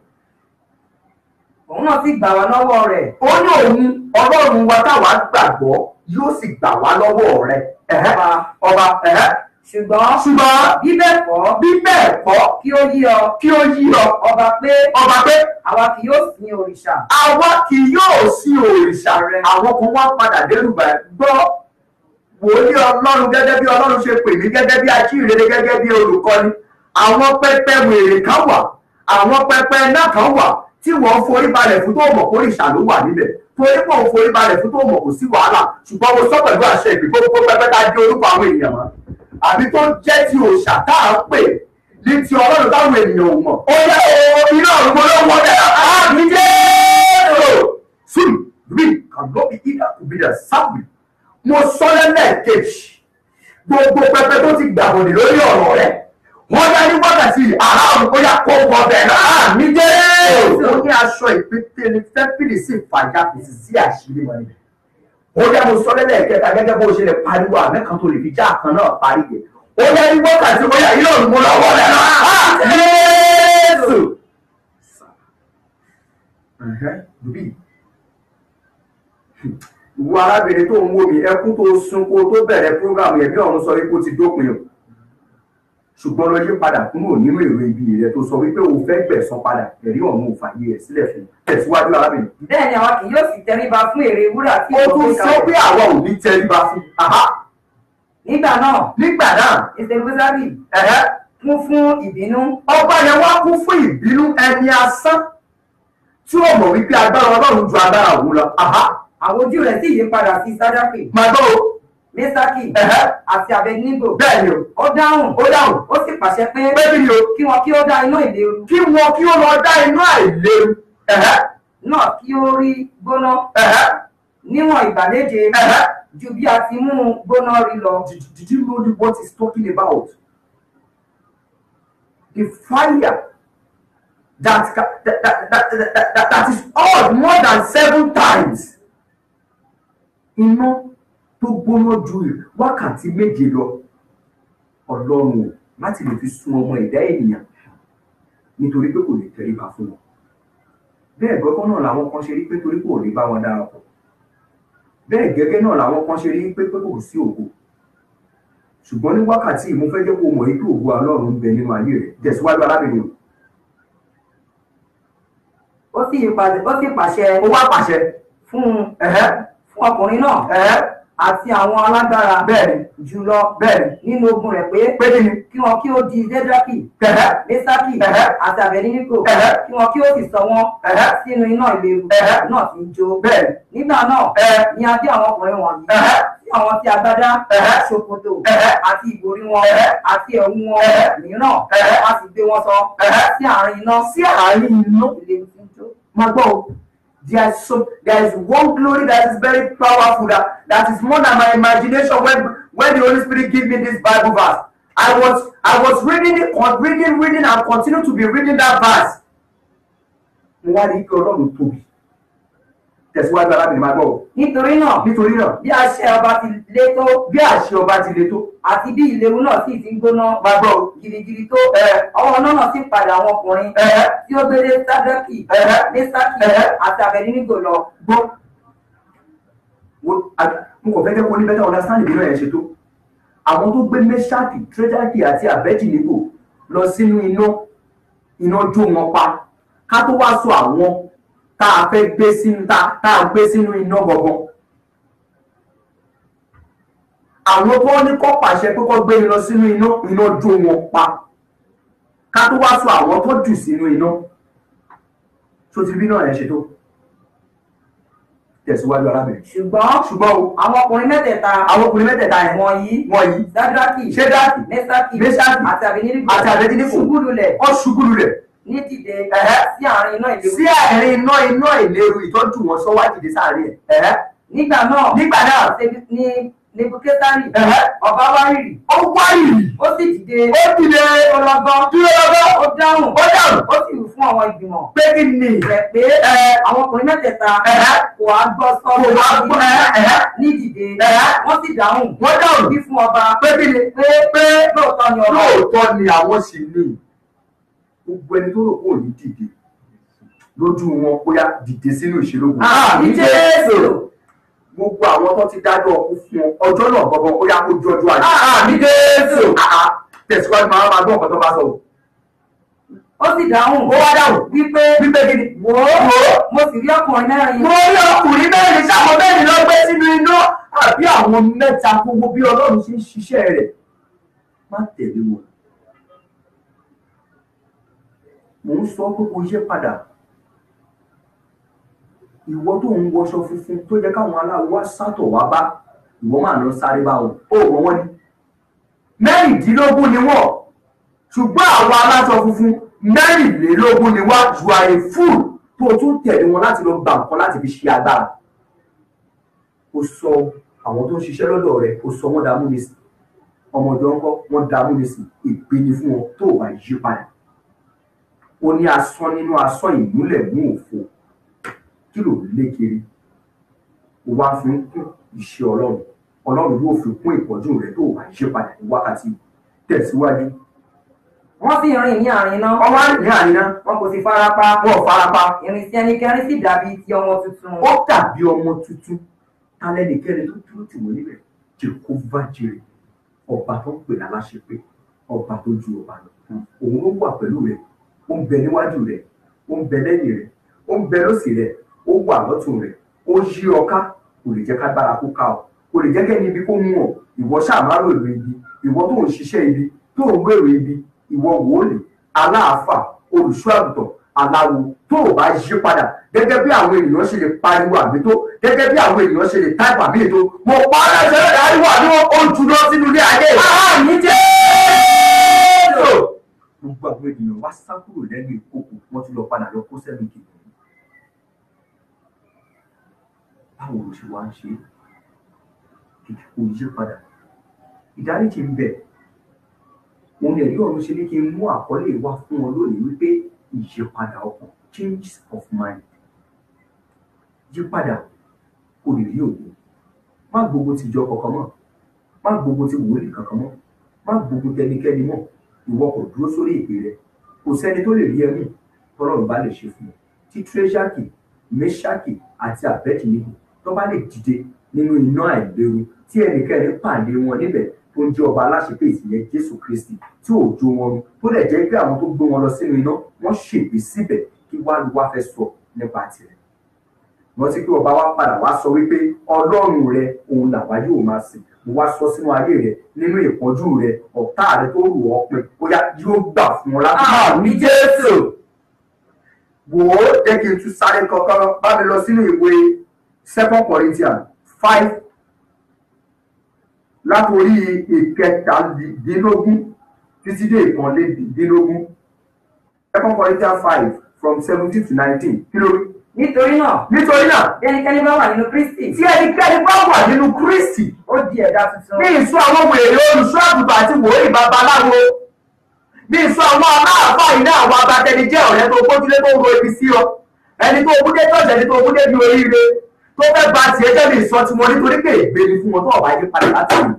òun náà sì gbà wá lọ́wọ́ rẹ̀ ó ní òun ọlọ́run wa táwa gbàgbọ́ yóò sì gbà wá lọ́wọ́ rẹ̀ ẹ̀hẹ́, Ọba. ọba ẹ̀hẹ́. ṣùgbọ́n ṣùgbọ́n bí bẹ́ẹ̀ kọ́ bí bẹ́ẹ̀ kọ́ kí ó yí ọ kí ó yí ọ ọba pé ọba pé àwa kì yóò sin òrìṣà àwa kì yóò sí òrìṣà rẹ àwọn kan wá padà dẹ́rùbà ẹ̀ gbọ́ wòlíì ọlọ́run gẹ́gẹ́ bí ọlọ́run ṣe pè mí gẹ́gẹ́ bí ajíhìnrere gẹ́gẹ́ bí olùkọ́ni àwọn pẹpẹ wèrè kan wà àwọn pẹpẹ náà kan wà tí wọ́n forí balẹ̀ fún tó mọ̀ kórìṣà ló wà níbẹ̀ torí pé òun forí balẹ̀ fún tó mọ̀ kò sí wàhálà ṣùgbọ́n mo sọ pẹ̀lú àṣẹ ìgbì gbogbo pẹpẹ tá a di orúkọ àwọn èèyàn mọ́ àbí tó jẹ́ ti òòṣà tá à ń pè ní ti ọlọ́run táwọn ènìyàn ò mọ̀ ó yẹ o iná ọ̀run mo ló wọ́n dẹ̀ àmì jẹ́ sùn rí kàlọ́bì ìdá òbídà sábì mo sọ lẹ́lẹ́kejì gbogbo pẹpẹ tó ti gbàbọ̀dì lórí ọ̀rọ̀ rẹ̀ wọ́n dá ní wákàtí àrà ọ̀run kó yá kó wọ bẹ̀ náà mi dé. ó ní aṣọ ìpètè ní tẹ́pìlì sí ìfàjà kìsì sí àṣírí wọn níbẹ̀. ó yá mo sọ lẹ́lẹ́kẹta gẹ́gẹ́ bó ṣe lè pariwo àmẹ́kan tó lè fi já kan náà parí yẹ. ó yá ní wákàtí kó yá ilé ọ̀run mo lọ́wọ́ rẹ̀ náà. Jésù. Dùbí ìwọ arábìnrin tó ń wò mí ẹkún tó sun kó tó bẹ̀rẹ̀ prógámù ẹ̀mí ọ̀run sọ wípé ó ti dópin o ṣùgbọ́n lọ yí padà kúrò nínú èrò ibi rẹ tó sọ wípé o fẹ́ gbẹ̀san padà ẹ̀rí ọ̀run ò fàyè ẹ̀ sílẹ̀ fún un tẹ̀síwájú arábìnrin. bẹ́ẹ̀ ni àwa kì yóò sì tẹríba fún èrè wúrà tí ó ìwọ tún gbé sọ kalẹ̀. pé àwa ò ní tẹríba fún un. Àhá, nígbà náà nígbà náà ìṣègùsárì ẹ̀hẹ́, kún fún ìbínú ọba yẹn wá kún fún ìbínú ẹni asán tí ó mọ̀ wípé agbára ọlọ́run ju agbára òun lọ. Àhá, àwọn ojú rẹ̀ sì yí padà sí sádápì máa gbọ́ o mẹ́sákì ẹ̀hẹ́, àti abẹnígò bẹ́ẹ̀ ni o ó dáhùn ó dáhùn ó sì pàṣẹ pé pé kí ni o kí wọn kí ó dá iná ìléru kí wọn kí ó lọ dá iná àìléwu. Ẹ̀hẹ́, náà kí ó rí gbóná ẹ̀hẹ́. níwọ̀n ìgbà méje Uh-huh. ju bí a ti mú un gbóná rí lọ. Did, did you know what he's talking about? The fire that, ca- that, that, that, that, that, that is odd more than seven times. Iná tó gbóná ju wákàtí méje lọ ọlọ́run o láti lè fi sun ọmọ ẹ̀dá ènìyàn nítorí pé kò lè tẹríba fún wọn. Bẹ́ẹ̀ gbọ́gbọ́n náà làwọn kan ṣe rí pé torí kò rí bá wọn darapọ̀ bẹ́ẹ̀ gẹ́gẹ́ náà làwọn kan ṣe rí pé pé kò sí ògo ṣùgbọ́n ní wákàtí yìí mo fẹ́ jẹ́ kó mọ̀ yìí pé ògo ọlọ́run ń bẹ nínú ayé rẹ̀ tẹ̀síwájú arábìnrin o ó sì yí padà ó sì pàṣẹ ó wá pàṣẹ fún un ẹ̀hẹ́ fún ọkùnrin náà ẹ̀hẹ́ àti àwọn alágbára bẹ́ẹ̀ni jùlọ bẹ́ẹ̀ni nínú ogun rẹ̀ pé pé kí ni kí wọn kí ó di dédákì ẹ̀hẹ́ mẹ́sákì Ẹ̀hẹ́. àti àbẹ̀níníkò Ẹ̀hẹ́. kí wọn kí ó sì sọ wọn Ẹ̀hẹ́. sínú iná ìléru Ẹ̀hẹ́. náà ti ń jó bẹ́ẹ̀ni nígbà náà Ẹ̀hẹ́. ni a dé àwọn ọkùnrin wọ̀nyí Ẹ̀hẹ́. sí àwọn tí agbádá Ẹ̀hẹ́. ṣòkòtò Ẹ̀hẹ́. àti ìborí wọn Ẹ̀hẹ́. àti ẹ̀wù wọn Ẹ̀hẹ́. mìíràn Ẹ̀hẹ́. a sì gbé wọn sọ Ẹ̀hẹ́. sí àárín iná sí àárín iná ìléru ti ń jó. máa gbọ́ o there is so there is one glory that is very powerful that that is more than my imagination when when the holy spirit give me this bible verse i was i was reading it con reading reading and continue to be reading that verse mo wá rí i pé ọlọ́run tóbi tẹ̀síwájú arábìnrin máa gbọ́ o nítorí náà nítorí náà bí àṣẹ ọba ti lé tó bí àṣẹ ọba ti le tó àti bí ìléru náà sì ti ń gbóná máa gbọ́ o gidigidi tó ẹ ọwọ́ náà náà sì padà àwọn ọkùnrin ẹ tí ó gbélé sádẹ́kì Ẹ̀hẹ́. mẹ́sákì Ẹ̀hẹ́. àti àbẹ̀nínígò lọ gbọ́ wo a- mo kàn fẹ́ jẹ́ kó ní better understand ìbínú ẹ̀ ṣe tó àwọn tó gbé mẹ́ṣáàkì tírẹ́dáàkì àti àbẹ́jìnìbò lọ sínú iná iná jó wọn pa ká tó wá sọ àwọn tá a fẹ́ gbé sínú tá tá a gbé sínú iná gangan àwọn tó ní kọ́ pàṣẹ pé kọ́ gbé lọ sínú iná iná jó wọn pa ká tó wá sọ àwọn tó jù sínú iná tó ti bí náà yẹn ṣe tó tẹ̀síwájú arábìnrin ṣùgbọ́n ṣùgbọ́n o àwọn ọkùnrin mẹ́tẹ̀ẹ̀ta àwọn ọkùnrin mẹ́tẹ̀ẹ̀ta yẹn wọ̀nyí wọ̀nyí sádraki ṣédáàkì mẹ́sàkì Méṣákì àti àbínídìgbò àti Àbẹ́dínígò. ṣubú lulẹ̀ wọ́n ṣubú lulẹ̀ ní dìde Ẹ̀hẹ́. sí àárín iná ìléru sí àárín iná iná ìléru ìtọ́jú wọn sọ́wọ́ àjèjì sáàárín ẹ̀ ẹ̀hẹ́. nígbà náà nígbà náà Ṣebi- ní nebukadari ẹ̀hẹ́. ọba wárìrì ó wáyìí ó sì dìde ó dìde ọlọgán dúró lọ́gọ́ ó dáhùn ó dáhùn ó sì wí fún àwọn ìgbìmọ̀ pé kí ni rẹ̀ pé ẹ̀ àwọn ọkùnrin mẹ́tẹ̀ẹ̀ta Ẹ̀hẹ́. kò wá gbọ́ kò wá sọ́ọ́ gbọ́ ẹ̀ ẹ̀hẹ́. ní dìde Ẹ̀hẹ́. wọ́n sì dáhùn wọ́n dáhùn wí fún ọba pé kí ni pé pé lóòótọ́ ni ọba lóòótọ́ ni àwọn sì ní gbogbo ẹni tó rò pé òní dìde lójú wọn bóyá dìde sínú ìṣèlógún. àmì jésù gbogbo àwọn tó ti dájọ́ ọkú fún ọ ọjọ́ náà gbọ́gbọ́n ó yá kó ju ọjọ́ àjẹ́. àmì jésù tẹ̀síwájú máa máa gbọ́ ọ̀pọ̀ tó bá sọ. ó sì dáhùn ó wá dáhùn wípé wípé kí ni. wò ó mo sì rí ọkùnrin mẹ́rin mo rí ọkùnrin mẹ́rin sáwọn mẹ́rin lọ gbé sínú iná àbí àwọn mẹ́ta gbogbo bí ọlọ́run ṣe ń ṣiṣẹ́ rẹ̀ má tẹ̀lé wọn. mò ń sọ pé kò yé padà ìwọ tó ń wọṣọ funfun tó jẹ́ káwọn aláwọ̀ wá sátọ̀ wá bá ìwọ máa lọ sáré bá wọn ó wọ́n wọ́n ní. mẹ́rìndínlógún ni wọ́n ṣùgbọ́n àwọn aláṣọ funfun mẹ́rìnlélógún ni wá ju àyè fúù tó o tún tẹ̀lé wọn láti lọ gba nǹkan láti fi ṣe agbára. ó sọ àwọn tó ń ṣiṣẹ́ lọ́dọ̀ rẹ̀ ó sọ wọ́n dààmú nísìn ọmọdé ọkọ wọ́n dààmú nísìn ìpinnu fún wọn tó o bá yí padà. ó ní asán nínú asán ìmúlẹ̀ mú òfo kí ló lé kiri ó wá fi ń kún iṣẹ́ ọlọ́run ọlọ́run yóò fi kún ìpọ́njú rẹ̀ tó o bá yí padà ní wákàtí tẹ̀síwájú. wọ́n sì rìn ní àárín iná wọ́n wá ní àríná wọn kò sì farapa wọ́n farapa ìrìnsí ẹnikẹ́ni sì dàbí ti ọmọ tuntun ó dàbí ọmọ tuntun tálẹ́nìkẹ́ni tó dúró tì wọ́n níbẹ̀ jehova jire ọba tó ń pè láláṣẹ pé ọba tó ju ọba lọ òun ló wà pẹ̀lú rẹ̀ ó ń bẹ níwájú rẹ̀ ó ń bẹ lẹ́yìn rẹ̀ ó ń bẹ lọ́sì rẹ̀ ó wà lọ́tún rẹ̀ ó yí ọ ká kò lè jẹ́ ká gbára kó ká ọ kò lè jẹ́ kẹ́ni ibi kó mú ọ ìwọ ṣàmárò èrò ibi ìwọ tó ń ṣiṣẹ́ ibi tó ń gbèrò ibi ìwọ wòólì aláàfà olùṣọ́ àgùntàn aláwo tó o bá yí padà gẹ́gẹ́ bí àwọn ènìyàn ṣe lè pariwo àmì tó gẹ́gẹ́ bí àwọn ènìyàn ṣe lè táìpù àmì ètò mo pa á láṣẹ lẹ́dàá ariwo àmì wọn ó jù lọ sínú ilé ayé àmì jésù. gbogbo àwọn ènìyàn wá sá kúrò lẹ́nu ìkókò wọ́n ti lọ padà lọ kó sẹ́nu kìkì. báwo ló ṣe wá ń ṣe é kìkì kò yí padà ìdáríjì ń bẹ òun ẹ̀rí ọ̀run ṣe ní kí n mú àkọlé wá fún ọ lónìí wípé ìyípadà ọkàn change of mind yípadà kò lè rí òun má gbogbo ti jọ kankan mọ́ má gbogbo ti wòlíì kankan mọ́ má gbogbo tẹnikẹ́ni mọ́ ìwọ kò dúró sórí ìpè rẹ kò sẹ́ni tó lè rí ẹmú tọ́lọ́run bá lè ṣe fún ọ tí tírẹ́ṣàkì mẹ́ṣàkì àti àbẹ́tìníkù tó bá lè dìde nínú iná àìléwu tí ẹnikẹ́ni pàdé wọn níbẹ̀ tó ń jẹ́ ọba aláṣepé ìsìnyẹn jésù kristi tí ò jó wọn run tó lè jẹ́ pé àwọn tó gbé wọn lọ sínú iná wọ́n ṣègbè síbẹ̀ kí wá lu wá fẹ́ sọ nípa tirẹ̀ rántí pé ọba wa padà wá sọ wípé ọlọ́run rẹ òun làwa yóò máa sìn mo wá sọ sínú ayé rẹ nínú ìpọ́njú rẹ ọ̀tá rẹ tó rù ọ́ pin bóyá yóò gbà fún ọ láti máa ní jésù wò ó jẹ́ kí n tún sáré kankan bá mi lọ sínú ìwé second corinthians five látòrí ìkẹtàdínlógún títí dé ìkànlélógún second corinthians five from seventeen to nineteen kí ló rí nítorí náà nítorí náà bí ẹnikẹ́ni bá wà nínú kristi tí ẹnikẹ́ni bá wà nínú kristi ó di ẹ̀dá tuntun ní ìsọ àwọn wèrè olùṣọ́ àgùntàn àti wòlíì babaláwo ní ìsọ àwọn aláàfáà iná àwọn abatẹnijẹ́ ọ̀rẹ́ tó gbójúlé tó ń ro ibi sí ọ ẹni tó gbúdé tọ̀sẹ̀ ẹni tó gbúdé bí oríire tó fẹ́ gba tiẹ̀ jẹ́ ní ìsọ tiwọn nítorí pé ègbé ni fún wọn tó ọ̀bá yí padà láti ìlú.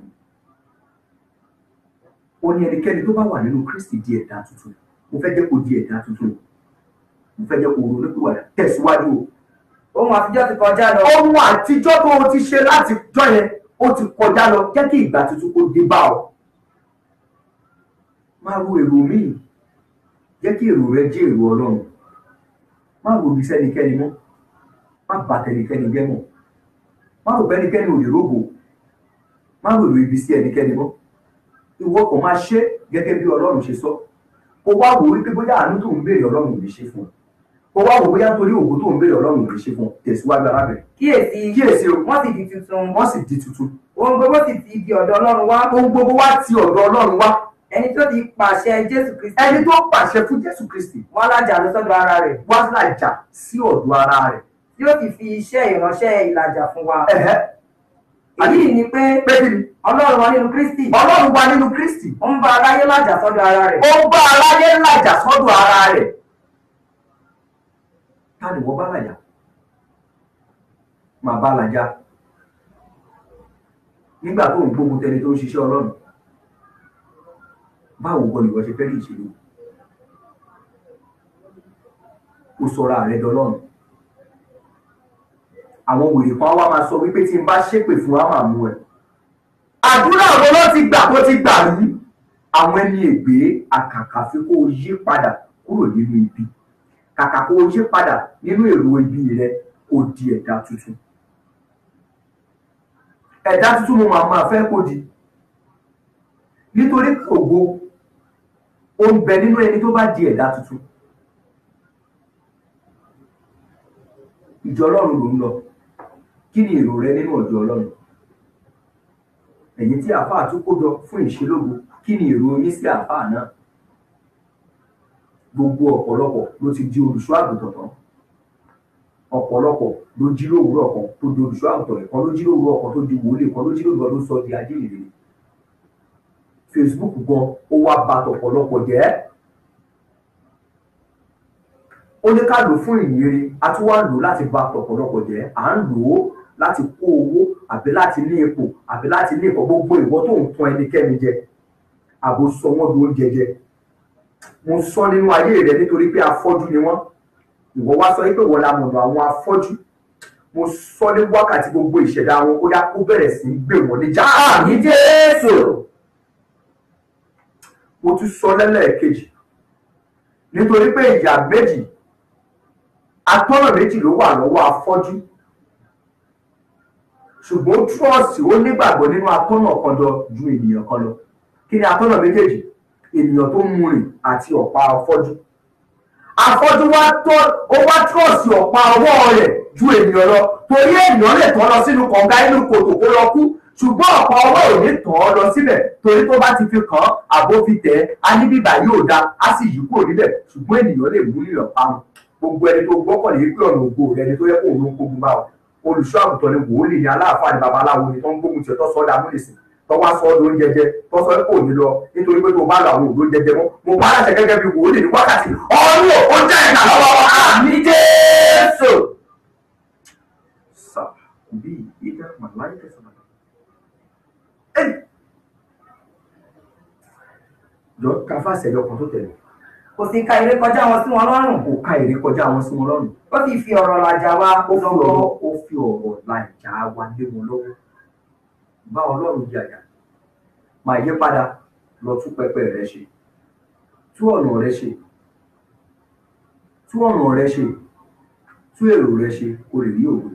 ó ní ẹnikẹ́ni tó bá wà nínú kristi di ẹ̀dá tuntun mo fẹ́ jẹ́ kó di ẹ̀dá tuntun mo fẹ́ jẹ́ kó ronú pìwàdà tẹ̀síwájú o ohun àtijọ́ ti kọjá lọ ohun àtijọ́ tó o ti ṣe láti jọ yẹn ó ti kọjá lọ jẹ́ kí ìgbà tuntun kó dé bá ọ. máa ro èrò míì jẹ́ kí èrò rẹ jẹ́ èrò ọlọ́run má wo ibi sẹ́nikẹ́ni mọ́ má bà tẹnikẹ́ni jẹ́ mọ́ má rò bẹ́nikẹ́ni ò lè rógbò má rò lò ibi sí ẹnikẹ́ni mọ́ ìwọ kò máa ṣe gẹ́gẹ́ bí ọlọ́run ṣe sọ kó wá wò wípé bóyá àánú tó ń béèrè ọlọ́run ò lè ṣe fún ọ kó wá wò bóyá torí ògo tó ń béèrè ọlọ́run ò lè ṣe fún ọ tẹ̀síwájú arábìnrin kíyèsí kíyèsí o wọ́n sì di tuntun wọ́n sì di tuntun ohun gbogbo sì ti di ọ̀dọ̀ ọlọ́run wá ohun gbogbo wá ti ọ̀dọ̀ ọlọ́run wá ẹni tó ti pàṣẹ jésù kristi ẹni tó pàṣẹ fún jésù kristi wọ́n lájà lọ sọ́dọ̀ ara rẹ̀ wá lájà sí ọ̀dọ̀ ara rẹ̀ tí ó sì fi iṣẹ́ ìránṣẹ́ ìlàjà fún wa ẹ̀hẹ́ èyí ni pé pé kí ni ọlọ́run wa nínú kristi ọlọ́run wà nínú kristi ó ń bá aráyé lájà sọ́dọ̀ ara rẹ̀ ó bá aráyé làjà sọ́dọ̀ ara rẹ̀ ta ni wọ́n bá làjà máa bá làjà nígbà tó ń gbógun tẹni tó ń ṣiṣẹ́ ọlọ́run báwo gan ni wọ́n ṣe fẹ́ rí ìṣèlú ó sọra rẹ̀ dọlọ́run àwọn wèrè kan wá máa sọ wípé tí n bá ṣépè fún wa máa mú ẹ àdúrà wo ló ti gbà tó ti gbà rí àwọn ẹni ègbé àkàkà fi kó o yí padà kúrò nínú ibi kàkà kó o yí padà nínú èrò ibi rẹ kó o di ẹ̀dá tuntun ẹ̀dá tuntun mo máa máa fẹ́ kó di nítorí ògo ó ń bẹ nínú ẹni tó bá di ẹ̀dá tuntun ìjọ ọlọ́run ló ń lọ kí ni èrò rẹ nínú ọjọ́ ọlọ́run ẹ̀yin tí àáfàá tún kó jọ fún ìṣelógo kí ni èrò yín sí àáfàá náà gbogbo ọ̀pọ̀lọpọ̀ ló ti di olùṣọ́ àgùntàn tán ọ̀pọ̀lọpọ̀ ló jí lówùúrọ̀ kan tó di olùṣọ́ àgùntàn rẹ̀ kan ló jí lówùúrọ̀ kan tó di wòlíì kan ló jí lówùúrọ̀ ló sọ di adéèrè Facebook gan ó wá ba tọ̀pọ̀lọpọ̀ jẹ́ ó ní ká lò fún ìyìnrere a tún wá lò láti ba tọ̀pọ̀lọpọ̀ jẹ́ à ń lò ó láti kó owó àbí láti ní ipò àbí láti ní ìkọ̀ gbogbo ìwọ tó ń tún ẹnikẹ́ni jẹ àbò sọ wọ́n di oúnjẹ jẹ mo sọ nínú ayé rẹ nítorí pé afọ́jú ni wọ́n ìwọ wá sọ pé wọ́n la mọ̀nà àwọn afọ́jú mo sọ ní wákàtí gbogbo ìṣẹ̀dá wọn ó yá kó bẹ̀rẹ̀ sí í gbé wọn níjà ní Jésù mo tún sọ lẹ́lẹ́ẹ̀kejì nítorí pé ìyà méjì atọ́nà méjì ló wà lọ́wọ́ afọ́jú ṣùgbọ́n trọ́ọ̀sì ó nígbàgbọ́ nínú atọ́nà kan lọ ju ènìyàn kan lọ kí ni atọ́nà méjèèjì ènìyàn tó ń rìn àti ọ̀pá afọ́jú afọ́jú wá tọ́ ó wá trọ́ọ̀sì ọ̀pá ọwọ́ rẹ̀ ju ènìyàn lọ torí ènìyàn lè tọ́ lọ sínú kànga inú kòtò kó lọ kú ṣùgbọ́n ọ̀pá ọwọ́ ò ní tàn án lọ síbẹ̀ torí tó bá ti fi kàn án àbó fi tẹ̀ ẹ́ á ní bíbà yóò da á sì yí kúrò níbẹ̀ ṣùgbọ́n ènìyàn lè mú nílò parun gbogbo ẹni tó gbọ́kànlé pé ọ̀nà ògo rẹ ni tó yẹ kó òun ló ń kógun bá ọ olùṣọ́ àgùntàn ni wòlíì ni aláàfáà ni babaláwo ni tó ń gbógun tiẹ̀ tó sọ ọ́ dà múlẹ̀sìn tó wá sọ ọ́ ló ń jẹjẹ tó sọ pé kò ní lọ nítorí pé tó bá lọ àwọn òdo jẹjẹ mọ́ mo bá láṣẹ gẹ́gẹ́ bí wòlíì ní wákàtí ọ̀run ò jẹ́ ìgbà lọ́wọ́ àmì Jésù. sà bí ìdá màláyé tẹ̀sán jọ káfá ṣẹjọ kan tó tẹ̀lé kò sì ka èrè kọjá wọn sí wọn lọ́rùn kò ká èrè kọjá wọn sí wọn lọ́rùn ó sì fi ọ̀rọ̀ làjà wa ó fi lọ́wọ́ ọ̀rọ̀ ó fi ọ̀rọ̀ làjà wa lé wọn lọ́wọ́ bá ọlọ́run jàjà máa yí padà lọ tún pẹpẹ rẹ ṣe tú ọ̀nà rẹ ṣe tú ọ̀nà rẹ ṣe tú èrò rẹ ṣe kó lè rí òwe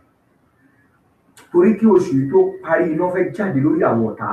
torí kí oṣù yìí tó parí iná fẹ́ jáde lórí àwọn ọ̀tá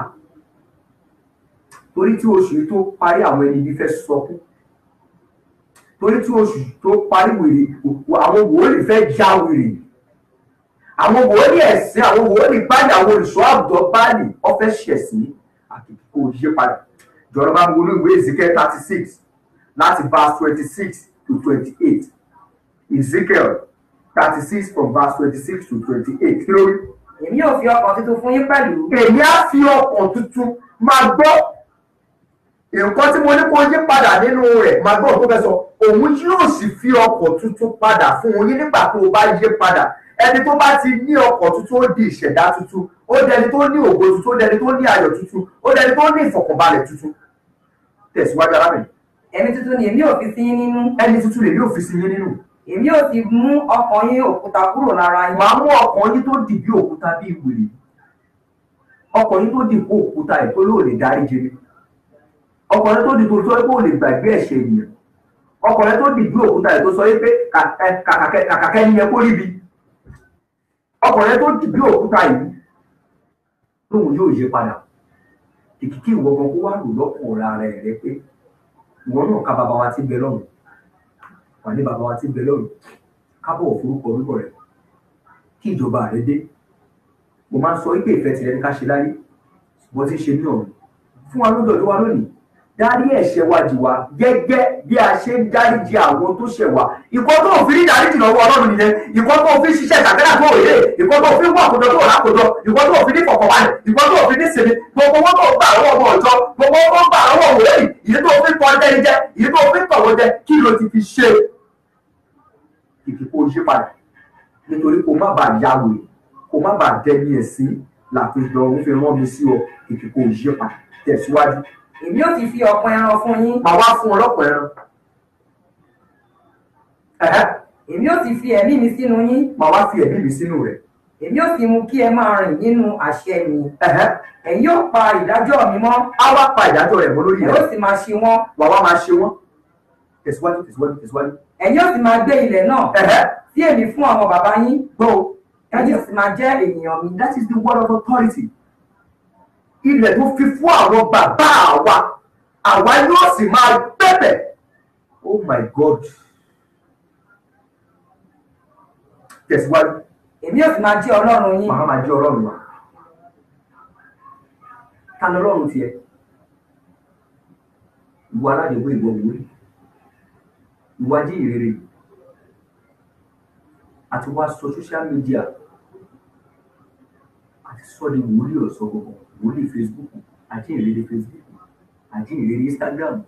torí tí oṣù yìí tó parí àwọn ẹni ibi fẹ́ sọkún torí tí oṣù tó parí wèrè àwọn wòlíì fẹ́ já wèrè àwọn wòlíì ẹ̀sìn àwọn wòlíì báyìí àwọn olùṣọ́ àbùdọ̀ báyìí wọ́n fẹ́ ṣẹ̀sìn àti kò yí padà jọ̀rọ̀ bá mi wọnú ìwé Ezekiel thirty six láti verse twenty six to twenty eight Ezekiel thirty six from verse twenty six to twenty eight kí ló rí èmi yóò fi ọkàn tuntun fún yín pẹ̀lú èmi á fi ọkàn tuntun máa gbọ́ nǹkan tí mo ní kó yí padà nínú rẹ̀ máa gbọ́ tó fẹ́ sọ òun yóò sì fi ọkàn tuntun padà fún yín nígbà tó o bá yí padà ẹni tó bá ti ní ọkàn tuntun ó di ìṣẹ̀dá tuntun ó dẹni tó ní ògo tuntun ó dẹni tó ní ayọ̀ tuntun ó dẹni tó ní ìfọ̀kànbalẹ̀ tuntun tẹ̀síwájú arábìnrin ẹ̀mí tuntun ni èmi yóò fi sí yín nínú ẹni tuntun lè yóò fi sí yín nínú èmi yóò sì mú ọkàn yín òkúta kúrò lára yín màá mú ọkàn yín tó dì bí òkúta bí wèrè ọkàn yín tó dì kó òkúta ẹ̀ tó lóò lè dárí jẹni ọkàn yín tó dì tó tó kó lè gbàgbé ẹ̀ṣẹ̀ ènìyàn ọkọ̀ rẹ tó dìbò òkúta rẹ tó sọ wípé kà- ẹ, kàkàkẹ́ kàkàkẹ́ ni yẹ kó ríbi ọkọ̀ rẹ tó dìbò òkúta yìí lóhun yóò yí padà kìkìkì ìwọ gan kó wá lò lọ́kàn ara rẹ rẹ pé ìwọ náà ká bàbá wa ti bẹ lọ́run wà ní bàbá wa ti bẹ lọ́run kábọ̀ forúkọ orúkọ rẹ kí ìjọba rẹ dé mo máa ń sọ wípé ìfẹ́ tirẹ̀ ní ká ṣe láyé ṣùgbọ́n tí ń ṣe ní ọ̀run fún wa lọ́dọ̀ tó wa lónìí dárí ẹ̀ṣẹ̀ wa jì wá gẹ́gẹ́ bí a ṣe ń dáríjì àwọn tó ṣẹ̀ wá ìkọ́ tó ò fi ní dáríjì lọ́wọ́ ọlọ́run nìyẹn ìkọ́ tó ò fi ṣiṣẹ́ ìtàgẹ́rà tó òye ìkọ́ tó ò fi ń wà kójọ tó ò lákòjọ ìkọ́ tó ò fi ní fọkànbalẹ̀ ìkọ́ tó ò fi ní sinmi gbogbo owó tó ń gbà lọ́wọ́ ọmọ ọ̀jọ́ gbogbo owó tó ń gbà lọ́wọ́ òwe yìí ìyí tó fi ń tọ́ jẹ́ jẹ́ ìyí tó fi ń tọ̀wọ́ jẹ́ kí ló ti fi ṣe ìkìkò ṣe padà nítorí kó má bàa ya wèrè kó má bàa dẹni ẹ̀sìn làpéjọ òun fi rán mi sí ọ ìkìkò ṣe padà tẹ̀síwájú èmi ò ti fi ọ̀pọ̀ ẹran fún yín màá wá fún ọlọ́pàá ẹran ẹ̀hẹ́ èmi ò ti fi ẹ̀mí mi sínú yín màá wá fi ẹ̀mí mi sínú rẹ̀ èmi ò sì mú kí ẹ máa rìn nínú àṣẹ mi ẹ̀hẹ́ ẹ̀yin yóò pa ìdájọ́ mi mọ́ á wá pa ìdájọ́ rẹ̀ mọ́ lórí ẹ rẹ̀ ó sì máa ṣe wọ́n wàá wá máa ṣe wọ́n tẹ̀síwájú tẹ̀síwájú tẹ̀síwájú ẹ̀yin ó sì máa gbé ilẹ̀ náà ẹ̀hẹ́ tí èmi fún àwọn bàbá yín gbọ́ o ẹ̀yin ó sì máa jẹ́ ènìyàn mi that is the word of authority ilẹ̀ tó fi fún àwọn bàbá wa àwa yóò sì máa bẹ̀bẹ̀ oh my god tẹ̀síwájú èmi ó sì máa jẹ́ ọlọ́run yín màá máa jẹ́ ọlọ́run wa ta ni ọlọ́run tiẹ̀ ìwọ aládìgbò ìwọ wòlíì ìwọ ajé ìrere àti wá sọ social media àti sọ di wòlíì ọ̀sọ́ gbogbo wòlíì facebook ajé ìrere facebook ajé ìrere instagram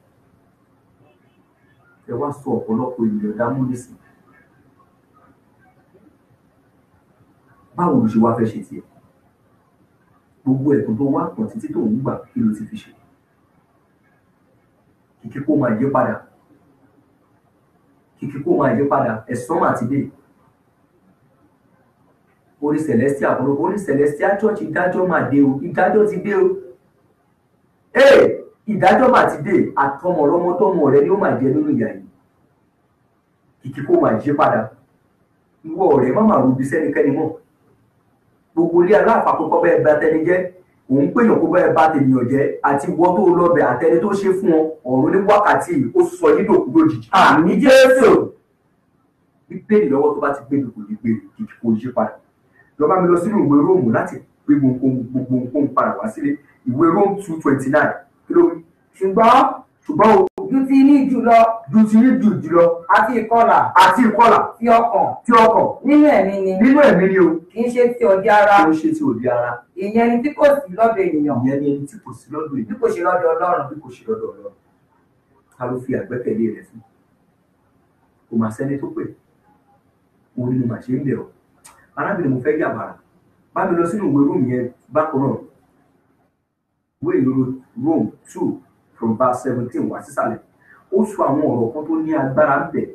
ẹ wá sọ ọ̀pọ̀lọpọ̀ ènìyàn dámú nísìn báwo ló ṣe wá fẹ́ ṣe tiẹ̀ gbogbo ẹ̀kọ́ tó wá pọ̀ títí tó ń gbà kí ló ti fi ṣe kìkì kó máa yí padà kìkì kó máa yí padà ẹ̀sán àti dé orí celestial àpọ̀lọpọ̀ orí celestial church ìdájọ́ máa dé o ìdájọ́ ti dé o ee ìdájọ́ máa ti dé àtọmọ ọlọ́mọ tọmọ rẹ ni ó máa jẹ nínú ìyá yìí kìkì kó máa yí padà ìwọ ọ̀rẹ́ má máa rubi sẹ́nikẹ́ni mọ́ gbogbo ilé aláàpapọ̀ bẹ́ẹ̀ bá tẹni jẹ́ òun péyàn kó bẹ́ẹ̀ bá tènìyàn jẹ́ àti wọ́n tó lọ́bẹ̀ àtẹni tó ṣe fún ọ ọ̀run ní wákàtí yìí ó sọ yín dòkú lójijì. àmì jésù bíbélì lọ́wọ́ tó bá ti gbé mi kò ní gbé mi kìkì kò yí padà lọ́ba mi lọ sínú ìwé róòmù láti gbé gbogbo gbogbo nǹkan padà wá sílé ìwé róòmù two twenty nine kí ló wí. ṣùgbọ́n ṣùgbọ́n o ju ti ní jùlọ ju ti yín jù jùlọ àti ìkọlà àti ìkọlà ti ọkàn tí ọkàn nínú ẹ̀mí ni nínú ẹ̀mí ni o kì í ṣe ti ọ̀dẹ̀ ara tí ó ṣe ti òde ara ìyẹn ni tí kò sí lọ́dọ̀ ènìyàn ìyẹn ni ẹni tí kò sí lọ́dọ̀ bí èyí kò ṣe lọ́dọ̀ ọlọ́run bí kò ṣe lọ́dọ̀ ọlọ́run ta ló fi àgbẹ́kẹ̀lé rẹ̀ sí kò mà sẹ́ni tó pè orí ni màá ṣe ń bẹ̀ ọ́ arábìnrin mo fẹ́ yà bàrà bá mi lọ sínú ìwé róòmù yẹn bákan náà ìwé ìlú Rome two from verse seventeen wá sísàlẹ̀ ó sọ àwọn ọ̀rọ̀ kan tó ní agbára ń bẹ̀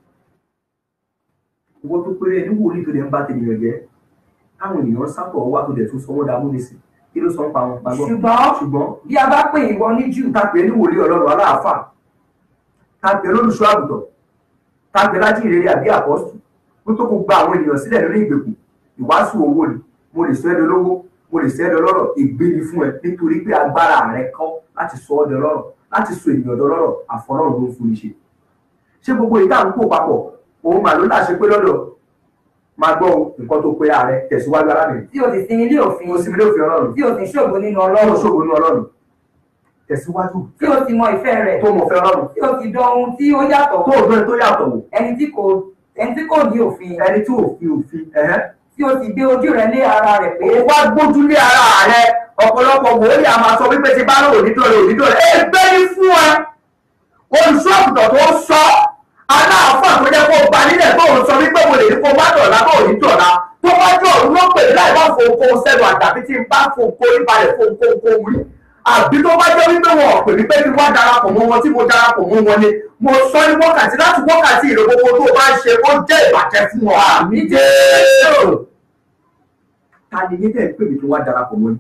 ìwọ tó péré ẹni wòlíì tó lè ń bá tènìyàn jẹ́ káwọn ènìyàn sábọ̀ wá tó dẹ̀ tún sọ wọ́n dá múnisìn kí ló sọ ń pa wọn pa gbọ́ ṣùgbọ́n ṣùgbọ́n bí a bá pè ìwọ ní jù ta pè ní wòlíì ọlọ́run aláàfáà ta pè lólùṣọ́ àgùntàn ta pè láti ìrere àbí àpọ́sù kó tó kó gba àwọn ènìyàn sílẹ̀ lórí ìgbèkùn ìwàásù owó ni mo lè sọ ẹ́ dolówó mo lè sọ ẹ́ dọlọ́rọ̀ ègbé ni fún ẹ nítorí pé agbára rẹ kọ́ láti sọ ọ́ dọlọ́rọ̀ láti sọ ènìyàn dọlọ́rọ̀ àfọlọ́run ló ń fún ni ṣe ṣé gbogbo ìta ń kó papọ̀ òun mà ló láṣẹ pé lọ́dọ̀ máa gbọ́ o, nǹkan tó pe ààrẹ tẹ̀síwájú arábìnrin tí o sì sin ilé òfin mo sì mi lè fi ọlọ́run tí o sì ṣògo nínú ọlọ́run ọlọ́run ṣògo ní ọlọ́run tẹ̀síwájú tí o sì mọ ìfẹ́ rẹ̀ tó mọ̀ fẹ́ ọlọ́run tí o sì dán ohun tí ó yàtọ̀ tó òfin tó yàtọ̀ wò ẹni tí kò ẹni tí kò ní òfin ẹni tí òfin òfin ẹ̀hẹ́ tí o sì gbé ojú rẹ̀ lé ara rẹ̀ pé ó wá gbójú lé ara rẹ ọ̀pọ̀lọpọ̀ wòlíì a máa sọ wípé ti bá lò nítorí ònítorí ẹ gbé ní fún ẹ olùṣọ́ àgùntàn tó sọ aláàfọ̀ tó jẹ́ kó gba nílẹ̀ tó ń sọ wípé mo lè ní kó má dọ̀la bó ní dọ̀la tó bá jọ òun ló pè mí láì bá fòǹkó sẹ́nu àtàbí tí n bá fòǹkó níbalẹ̀ fòǹkó kó wí àbí tó bá jẹ́ wípé wọn ò pè mí pé kí wọ́n darapọ̀ mọ́ wọn tí mo darapọ̀ mọ́ wọn ni mo sọ ní wákàtí láti wákàtí ìrè gbogbo tó o bá ń ṣe ó jẹ́ ìbàjẹ́ fún ọ àmì jẹ́ ta ni yín tẹ̀ ń pè mí kí wọ́n darapọ̀ mọ́ ni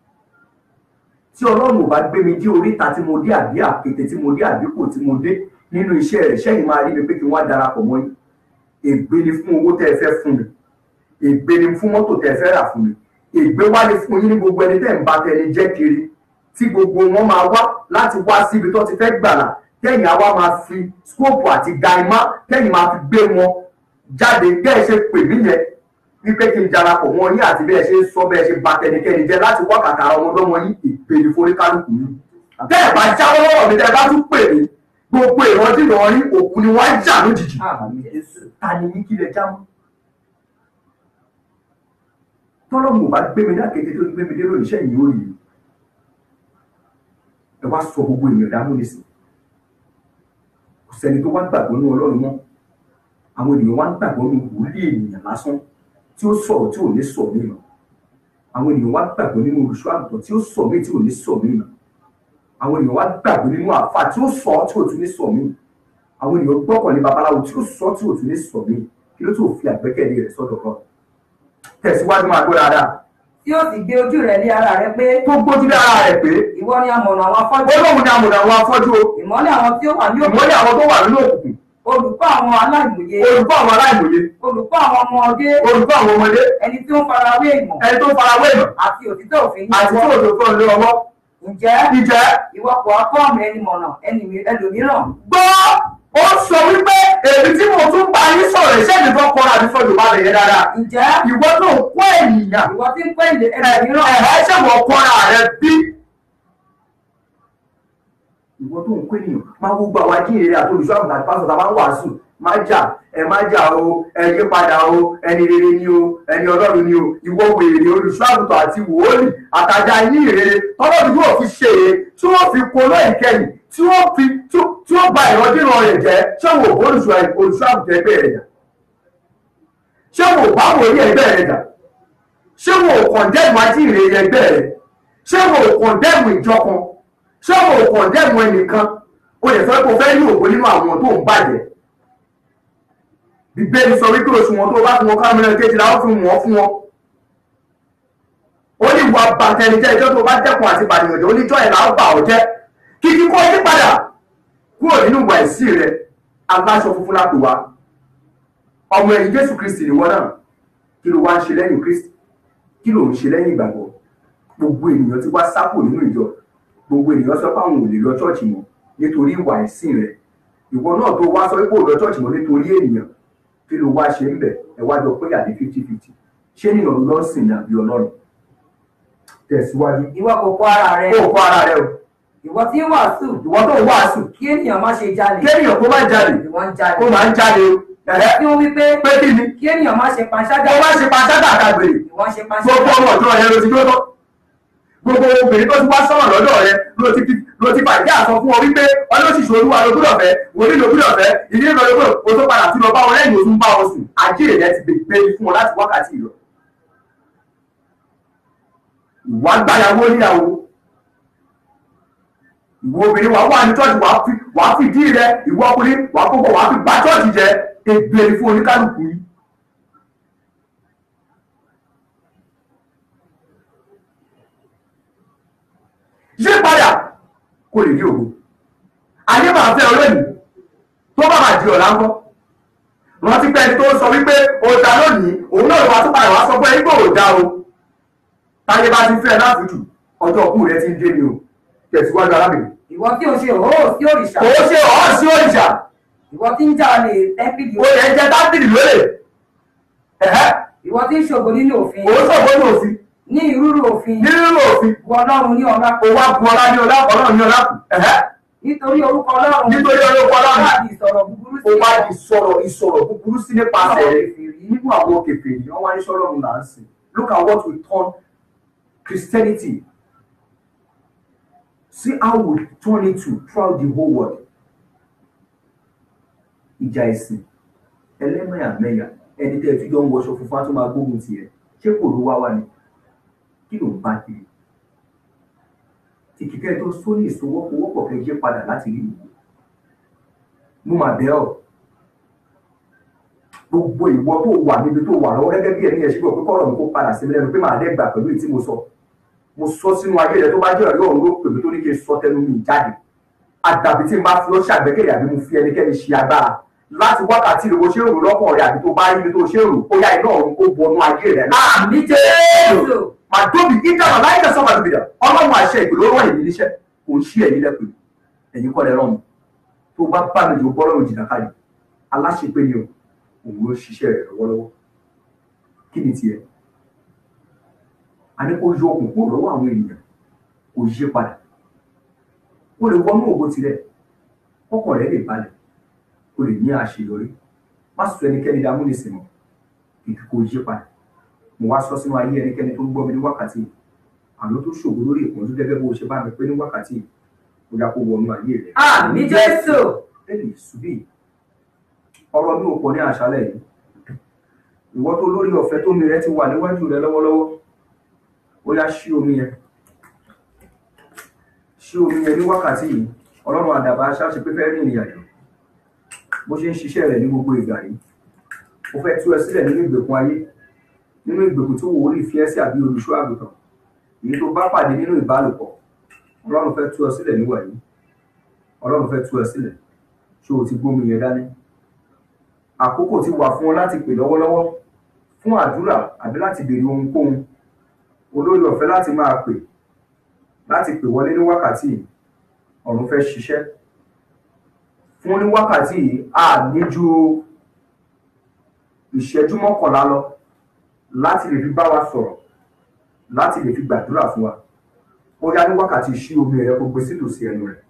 tí ọlọ́run ò bá gbé mi dé oríta tí mo dé àbí àkété tí mo dé àbíkò tí mo dé nínú iṣẹ́ rẹ̀ sẹ́yìn máa rí mi pé kí wọ́n á darapọ̀ mọ́ yín ègbé ni fún owó tẹ́ ẹ fẹ́ fún mi ègbé ni fún mọ́tò tẹ́ ẹ fẹ́ rà fún mi ègbé wá ní fún yín ní gbogbo ẹni tẹ́ ń bá tẹni jẹ́ kiri tí gbogbo wọn máa wá láti wá síbi tó ti fẹ́ gbàlà kẹ́yìn àwa máa fi skóòpù àti gaimá kẹ́yìn máa fi gbé wọn jáde bẹ́ ẹ ṣe pè mí yẹn wípé kí n darapọ̀ mọ́ yín àti bẹ́ẹ̀ ṣe ń sọ bẹ́ẹ̀ ṣe bá tẹnikẹ́ni jẹ́ láti wá kàkà ọmọdọ́mọ yín ìpele foríkálùkù yín tẹ́ ẹ̀ bá jáwọ́ lọ́wọ́ mi tẹ́ ẹ bá tún pè mí gbogbo ìrántí ìrọ̀rí òkú ni wọ́n á jà lójijì Àmín Jésù. ta ni yín kí lẹ já mọ́ tọ́lọ́mù bá gbé mi dákété tó gbé mi dé lónìí iṣẹ́ yìí ó yìí ẹ wá sọ gbogbo èèyàn dáhùn nísìn kò sẹ́ni tó wá gbàgbọ́ ní ọlọ́run mọ́ àwọn ènìyàn wá ń gbàgbọ́ ní wòlíì ènìyàn lásán tí ó sọ̀rọ̀ tí ò ní sọ mí mọ́ àwọn ènìyàn wá gbàgbọ́ nínú olùṣọ́ àgùntàn tí ó sọ mí tí ò ní sọ mí mọ́ àwọn ènìyàn wá gbàgbọ́ nínú àáfàá tí ó sọ tí ò tún ní sọ mí àwọn ènìyàn gbọ́kànlé babaláwo tí ó sọ tí ò tún ní sọ mí kí ló tó fi àgbẹ́kẹ̀lé rẹ̀ sọ́dọ̀ kan tẹ̀síwájú máa gbọ́ dáadáa Tí ó sì gbé ojú rẹ̀ lé ara rẹ̀ pé tó gbójú lé ara rẹ̀ pé ìwọ ni amọ̀nà àwọn afọ́jú. ó lóun ní amòdà àwọn afọ́jú o Ìmọ́lẹ̀ àwọn tí ó wà ní òkú. ìmọ́lẹ̀ àwọn tó wà nínú òkùnkùn Olùkọ́ àwọn aláìmọye. olùkọ́ àwọn aláìmọye Olùkọ́ àwọn ọmọdé. olùkọ́ àwọn ọmọdé Ẹni tí ó ń farawé ìmọ̀. ẹni tó farawé ìmọ̀ Àti òtítọ́ òfin ní àti tí ọwọ́. òjò tó ń lé ọwọ́ Ǹjẹ́ ìjẹ́ ìwọ kò wá kọ́ mi ẹni mọ̀nà ẹni mi- ẹlòmíràn? gbọ́ ó sọ wípé èmi tí mo tún bá yín sọ̀rọ̀ iṣẹ́ mi tó kọ́ra àti sọ̀rọ̀ bá lè yẹ dáadáa Ǹjẹ́ ìwọ tó ń kó ènìyàn ìwọ tí ń pẹ́ ilé ẹlòmíràn? ẹ̀ẹ́ ṣe wọ́n kọ́ra rẹ bí. ìwọ tó ń kó ènìyàn máa gbogbo àwọn ajíhìnrere àti olùṣọ́ àgùntàn àti pásítọ̀ tá a máa ń wàásù má jà ẹ má jà o ẹ yí padà o ẹni rere ni o ẹni ọlọ́run ni o ìwọ wèrè olùṣọ́ àgùntàn àti wòólì àtàjà yín ìrere tọ́lọ́dún yóò fi ṣe é tí wọ́n fi kóló ìkẹyìn tí wọ́n fi tí wọ́n ba ìrọ́dínà rẹ̀ jẹ́ ṣé wò ó olùṣọ́ olùṣọ́ àgùntàn ẹgbẹ́ rẹ̀ jà ṣé wò ó bá wòlíì ẹgbẹ́ rẹ̀ jà ṣé wò ó kọ̀ndẹ́mù ajíhìnrere ẹgbẹ́ rẹ̀ ṣé wò ó kọ̀ndẹ́mù ìjọ kan ṣé wò ó kọ̀ndẹ́mù ẹnìkan o lè sọ pé o fẹ́ ní ògo nínú àwọn tó ń bàjẹ́ bíbélì sọ wípé oṣù wọn tó bá fún wọn kámẹ́rà kejìlá ó fún wọn fún wọn ó ní ìwà bàtẹnijẹ́ ìjọ tó bá dẹ́kun àti bàdìyànjẹ́ oníjọ́ ẹ̀ láwọn bà ọ́ jẹ́ kíkí kó yí padà kúrò nínú ìwà ìsí rẹ aláṣọ funfun lápò wa ọmọ ẹ̀yìn jésù kristi nìwọ náà kí ló wá ń ṣe lẹ́yìn kristi kí ló ń ṣe lẹ́yìn ìgbàgbọ́ gbogbo ènìyàn ti wá sápò nínú ìjọ gbogbo ènìyàn sọ pé àwọn ò lè lọ ṣọ́ọ̀ṣì mọ́ nítorí ìwà ìsìn rẹ ìwọ náà tó wá sọ pé kò lọ ṣọ́ọ̀ṣì mọ́ nítorí ènìyàn kí ló wá ṣe ń bẹ̀ ẹ wá jọ pé àdé fifty fifty ṣé nìyàn ló ń sìn ní àbí ọlọ́run tẹ̀síwájú Ìwọ kò kọ́ ara rẹ. kó o kọ́ ara rẹ o Ìwọ tí ń wàásù. ìwọ tó ń wàásù Kí ènìyàn má ṣe jalè. kéèyàn kó má jalè Ìwọ ń jalè. kó máa ń jáde o ẹ̀hẹ́ Tí ó wí pé pé kí ni kí ènìyàn má ṣe panṣágà. kó má ṣe pàṣẹ́dà àkàgbèrè Ìwọ ń ṣe gbogbo panṣágà. ọmọ ọ̀dọ́ rẹ ló ti gbọ́dọ̀ gbogbo obìnrin tó ti wá sọ̀rọ̀ lọ́dọ̀ rẹ ló ti fi ló ti fàjẹ́ àsọ fún ọ wípé ọlọ́sìṣẹ́ olúwa ló gbọ́dọ̀ fẹ́ wòlíì ló gbọ́dọ̀ fẹ́ ìdílé ló gbọ́dọ̀ o tó padà tún lọ bá wọn lẹ́yìn oṣù ń bá wọn sùn àjíèrè rẹ ti gbé fún wọn láti wákàtí ìlọ. ìwà gbáyàwó níyàwó ìwọ obìnrin wà wà ní church wàá fi wàá fi dí rẹ ìwọ ọkùnrin wàá kókó wàá fi bá church jẹ ègbèrè fún oníkálukú yìí. yí padà kó lè rí ògo ayé máa fẹ́ ọ lónìí tó bá máa di ọ̀la ńkọ́ rántí pé ẹni tó sọ wípé ó dá lónìí òun náà wá tó padà wá sọ pé ẹni pé ò dá o táyé bá ti fẹ́ láfùjù ọjọ́ òkú rẹ ti ń dé ni o tẹ̀síwájú arábìnrin Ìwọ tí ò ṣe òhó sí òrìṣà. kò ó ṣe ọ̀hún sí òrìṣà Ìwọ tí ń jalè tẹ́pìlì. ó yẹ jẹ́ tábìlì lólè ẹ̀hẹ́ Ìwọ tí ń ṣògo nínú òfin. òun sọ̀gbọ́n ní òfin Ní ìrúrú òfin. nínú òfin Ìwọ ọlọ́run ní ọlá. ó wá bu ọlá ní ọlá ọlọ́run ní ọlá kù ẹ̀hẹ́ Nítorí orúkọ ọlọ́run. nítorí ọlọ́run ọlọ́run Láti ìsọ̀rọ̀ búburú sí ó wá di sọ̀rọ̀ ìsọ̀rọ̀ búburú sí nípasẹ̀ rẹ̀ nínú àwọn kèfèrí wọ́n wá ní sọ́lọ́run là ń sìn look at what we turn Christianity see how we turn it to throughout the whole world ìjà ẹ̀sìn ẹlẹ́mẹ̀yàmẹ̀yà ẹni tẹ́ ẹ fi jọ ń wọṣọ funfun á tún máa gbógun tiẹ̀ ṣé kò ló wá wá ni kí ló ń bá kiri ìkíkẹ́ tó sóní ìsowọ́powọ́pọ̀ kẹ́ yé padà láti rí ìwò mo mà bẹ̀ ọ́ gbogbo ìwọ tó wà níbi tó wà lọ́wọ́ gẹ́gẹ́ bí ẹni ẹ̀ ṣígbọ̀ pé kọ́rọ̀ mi kó padà sí mi lẹ́nu pé màá dẹ́gbà pẹ̀lú èyí tí mo sọ mo sọ sínú ayé rẹ tó bá jẹ́ ọ̀rẹ́ ọ̀run ló pè mí tó ní kí n sọ tẹnu mi jáde àdàbí tí n bá fi ọ́ ṣàgbékèlé àbí mo fi ẹnikẹ́ni ṣe agbára láti wákàtí rẹ̀ bó ṣe ń rò lọ́kàn rẹ̀ àbí tó bá rí ibi tó ṣe ń rò ó yá iná ọ̀run kó wọnú ayé rẹ̀ náà. àmì jésù màdóbi ìdáná láyé lọ sọ́mà lóbi dà ọlọ́run àṣẹ ìpè ló rán èmi níṣẹ́ kò ń ṣí ẹ̀yìn lẹ́pẹ́ ẹ̀yìn kọ́ lẹ rán mi tó bá bá mi lò bọ́ lọ́rùn jìnnà káyì aláṣepé ni o òun ló ṣiṣẹ́ rẹ̀ lọ́wọ́lọ́wọ́ kí ni tiẹ̀ a ní kó yọ okùn kúrò lọ́wọ́ àwọn ènìyàn kò yí padà ó lè wọnú ògo tirẹ̀ ọkàn rẹ̀ lè balẹ̀ ó lè ní àṣeyọrí má sọ ẹnikẹ́ni dá múnisìn mọ́ kìkì kò yí padà mo wá sọ sínú ayé ẹnikẹ́ni tó ń gbọ́ mi ní wákàtí yìí àlọ́ tó ṣògo lórí ìpọ́njú gẹ́gẹ́ bó ṣe bá mi pé ní wákàtí yìí ó yá kó wọnú ayé rẹ̀ àmì jésù ẹnì ṣubí ọ̀rọ̀ mi ò pọ̀ ní àṣálẹ̀ yìí ìwọ tó lórí ọ̀fẹ́ tó mi rẹ ti wà níwájú rẹ lọ́wọ́lọ́wọ́ ó yá ṣí omi yẹn ṣí omi yẹn ní wákàtí yìí ọlọ́run àdàbà aṣáṣe pé fẹ́ rìn ìrìn àjò bó ṣe ń ṣiṣẹ́ rẹ̀ ní gbogbo ìgbà yìí ó fẹ́ tú ẹ sílẹ̀ nínú ìgbèkùn ayé nínú ìgbèkùn tí wòlíì fi ẹ́ sí àbí olùṣọ́ àgùntàn èyí tó bá pàdé nínú ìbálòpọ̀ ọlọ́run fẹ́ tú ẹ sílẹ̀ níwà yìí ọlọ́run fẹ́ tú ẹ sílẹ̀ ṣé o ti gbómi yẹn dání àkókò ti wà fún ọ láti pè lọ́wọ́lọ́wọ́ fún àdúrà àbí láti béèrè ohunkóhun olórí ọ̀fẹ́ láti máa pè láti pè wọlé ní wákàtí yìí ọ̀run fẹ́ ṣiṣẹ́ fún ní wákàtí yìí a ní ju ìṣẹ́jú mọ́kànlá lọ láti lè fi bá wa sọ̀rọ̀ láti lè fi gbàdúrà fún wa ó yá ní wákàtí ṣí omi rẹ kó gbé sítòsí ẹnu rẹ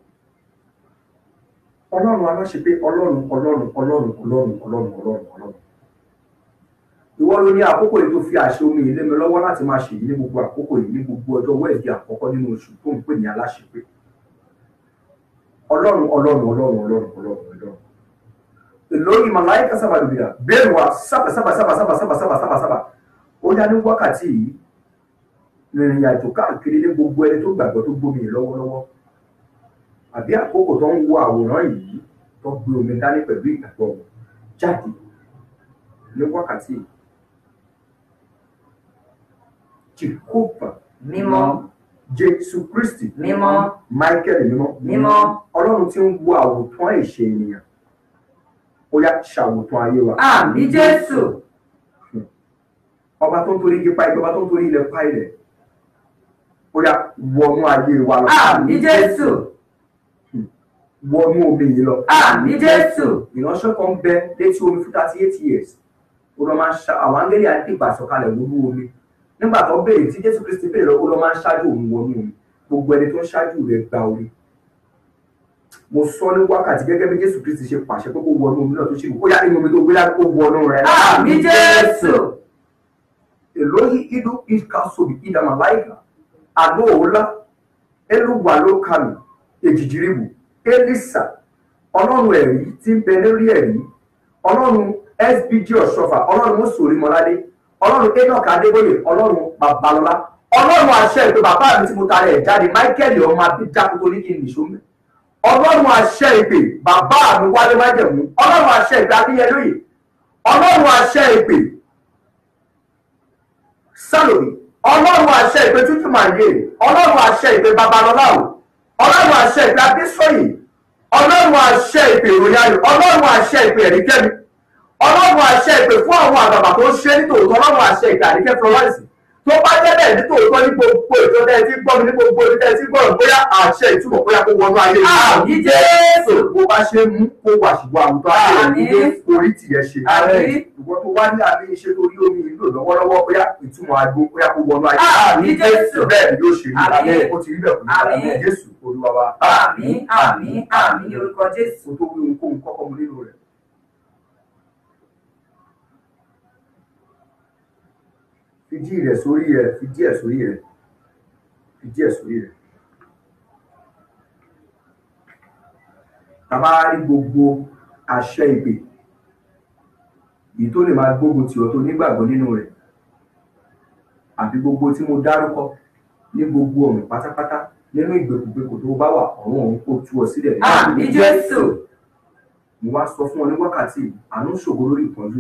ọlọ́run aláṣẹ pé ọlọ́run ọlọ́run ọlọ́run ọlọ́run ọlọ́run ọlọ́run ọlọ́run ìwọ ló ní àkókò yìí tó fi àṣẹ omi yìí lé mi lọ́wọ́ láti máa ṣèyí ní gbogbo àkókò yìí ní gbogbo ọjọ́ wẹ́ẹ̀dì àkọ́kọ́ nínú oṣù tó ń pè ní aláṣepé ọlọ́run ọlọ́run ọlọ́run ọlọ́run ọlọ́run ọlọ́run ìlórí màláìka sábàdùbìrà bẹ́ẹ̀ wá sábà sábà sábà sábà sábà sábà sábà sábà ó yá ní wákàtí yìí rìnrìn àjò káàkiri ní gbogbo ẹni tó gbàgbọ́ tó gbómi yìí lọ́wọ́lọ́wọ́ àbí àkókò tó ń wo àwòrán yìí tó gbé omi dání pẹ̀lú ìgbàgbọ́ wọn jáde ní wákàtí yìí jehova mímọ́ jésù kristi mímọ́ michael mímọ́ mímọ́ ọlọ́run tí ń wo àwòtán ìṣe ènìyàn ó yá ṣàwòtán ayé wa àmì jésù ọba tó ń torí igi pa ilẹ̀ ọba tó ń torí ilẹ̀ pa ilẹ̀ ó yá wọnú ayé wa lọ àmì jésù wọnú omi yìí lọ àmì jésù ìránṣẹ́ kan bẹ létí omi fún thirty eight years ó lọ máa ń ṣá àwọn áńgẹ́lì àdìgbà sọ̀kalẹ̀ wọnú omi nígbà tó béèrè tí jésù kristi béèrè lọ ó lọ máa ń ṣáájú òun wọnú omi gbogbo ẹni tó ń ṣáájú rẹ̀ gba orí mo sọ ní wákàtí gẹ́gẹ́ bí jésù kristi ṣe pàṣẹ pé kó wọnú omi náà tó ṣe kó yá nínú omi tó gbé láti kó wọnú rẹ̀ àmì jésù elohi idu ikasobi idamalaika aloola eluwalokami ejijiribu elisa ọlọ́run ẹ̀rí tí ń bẹ lórí ẹ̀rí ọlọ́run sbg ọ̀ṣọ́fà ọlọ́run mọ́sòrí mọ́ládé ọlọ́run enoch adébóyè ọlọ́run babalọ́lá ọlọ́run àṣẹ ìpè bàbá mi tí mo tara ẹ̀ jáde michael ọmọ abidjan tó ní kí n nìṣó mẹ́ ọlọ́run àṣẹ ìpè bàbá mi wálé májẹ̀mú ọlọ́run àṣẹ ìpè adéyẹlóye ọlọ́run àṣẹ ìpè sálòmí ọlọ́run àṣẹ ìpè tútù màyé ọlọ́run àṣẹ ìpè babalọ́lá o ọlọ́run àṣẹ ìpè abísọ̀yì ọlọ́run àṣẹ ìpè ìròyìn ayò ọlọ́run àṣẹ ìpè ẹ̀ríkẹ́mi ọlọ́run àṣẹ ìpè fún àwọn àgbàgbà tó ń ṣe nítòótọ́ ọlọ́run àṣẹ ìpè àríkẹ́ florence tó bá jẹ́ bẹ́ẹ̀ nítòótọ́ ní gbogbo ètò tẹ́ ẹ ti gbọ́ mi ní gbogbo ètò tẹ́ ẹ ti gbọ́ mi bóyá àṣẹ ìtumọ̀ bóyá kó wọnú ayé yìí. àmì jésù bó bá ṣe mú kó wà ṣùgbọ́n àwùjọ ayé rẹ̀ Àmín. ní orí tìyẹ ṣe. Àmín. ìwọ tó wá ní àmì iṣẹ́ tó rí omi ìlú lọ́wọ́lọ́wọ́ bóyá ìtumọ̀ àgbo bóyá kó wọnú ayé. Àmín Jésù. bẹ́ẹ̀ ni yóò ṣe rí Àmín. àmín ó ti rí bẹ́ẹ̀ kò ní Àmín. àmín jésù olúwa wa. àmì àmì àmì ní orúkọ jésù kò tó wí ohunkóhun kọ́kọ́ mu nínú rẹ̀. fìdí rẹ̀ sórí rẹ̀ fìdí ẹ̀ sórí rẹ̀ fìdí ẹ̀ sórí rẹ̀. tàbá rí gbogbo àṣẹ ìpè èyí tó lè máa gbógun tì ọ́ tó nígbàgbọ́ nínú rẹ̀ àbí gbogbo tí mo dárúkọ ní gbogbo ọ̀nà pátápátá nínú ìgbèkùgbèkù tó bá wà ọ̀run ọ̀hún kò tú ọ sílẹ̀ nínú àmì jésù mo wá sọ fún ọ ní wákàtí yìí, àánú ṣògo lórí ìpọ́njú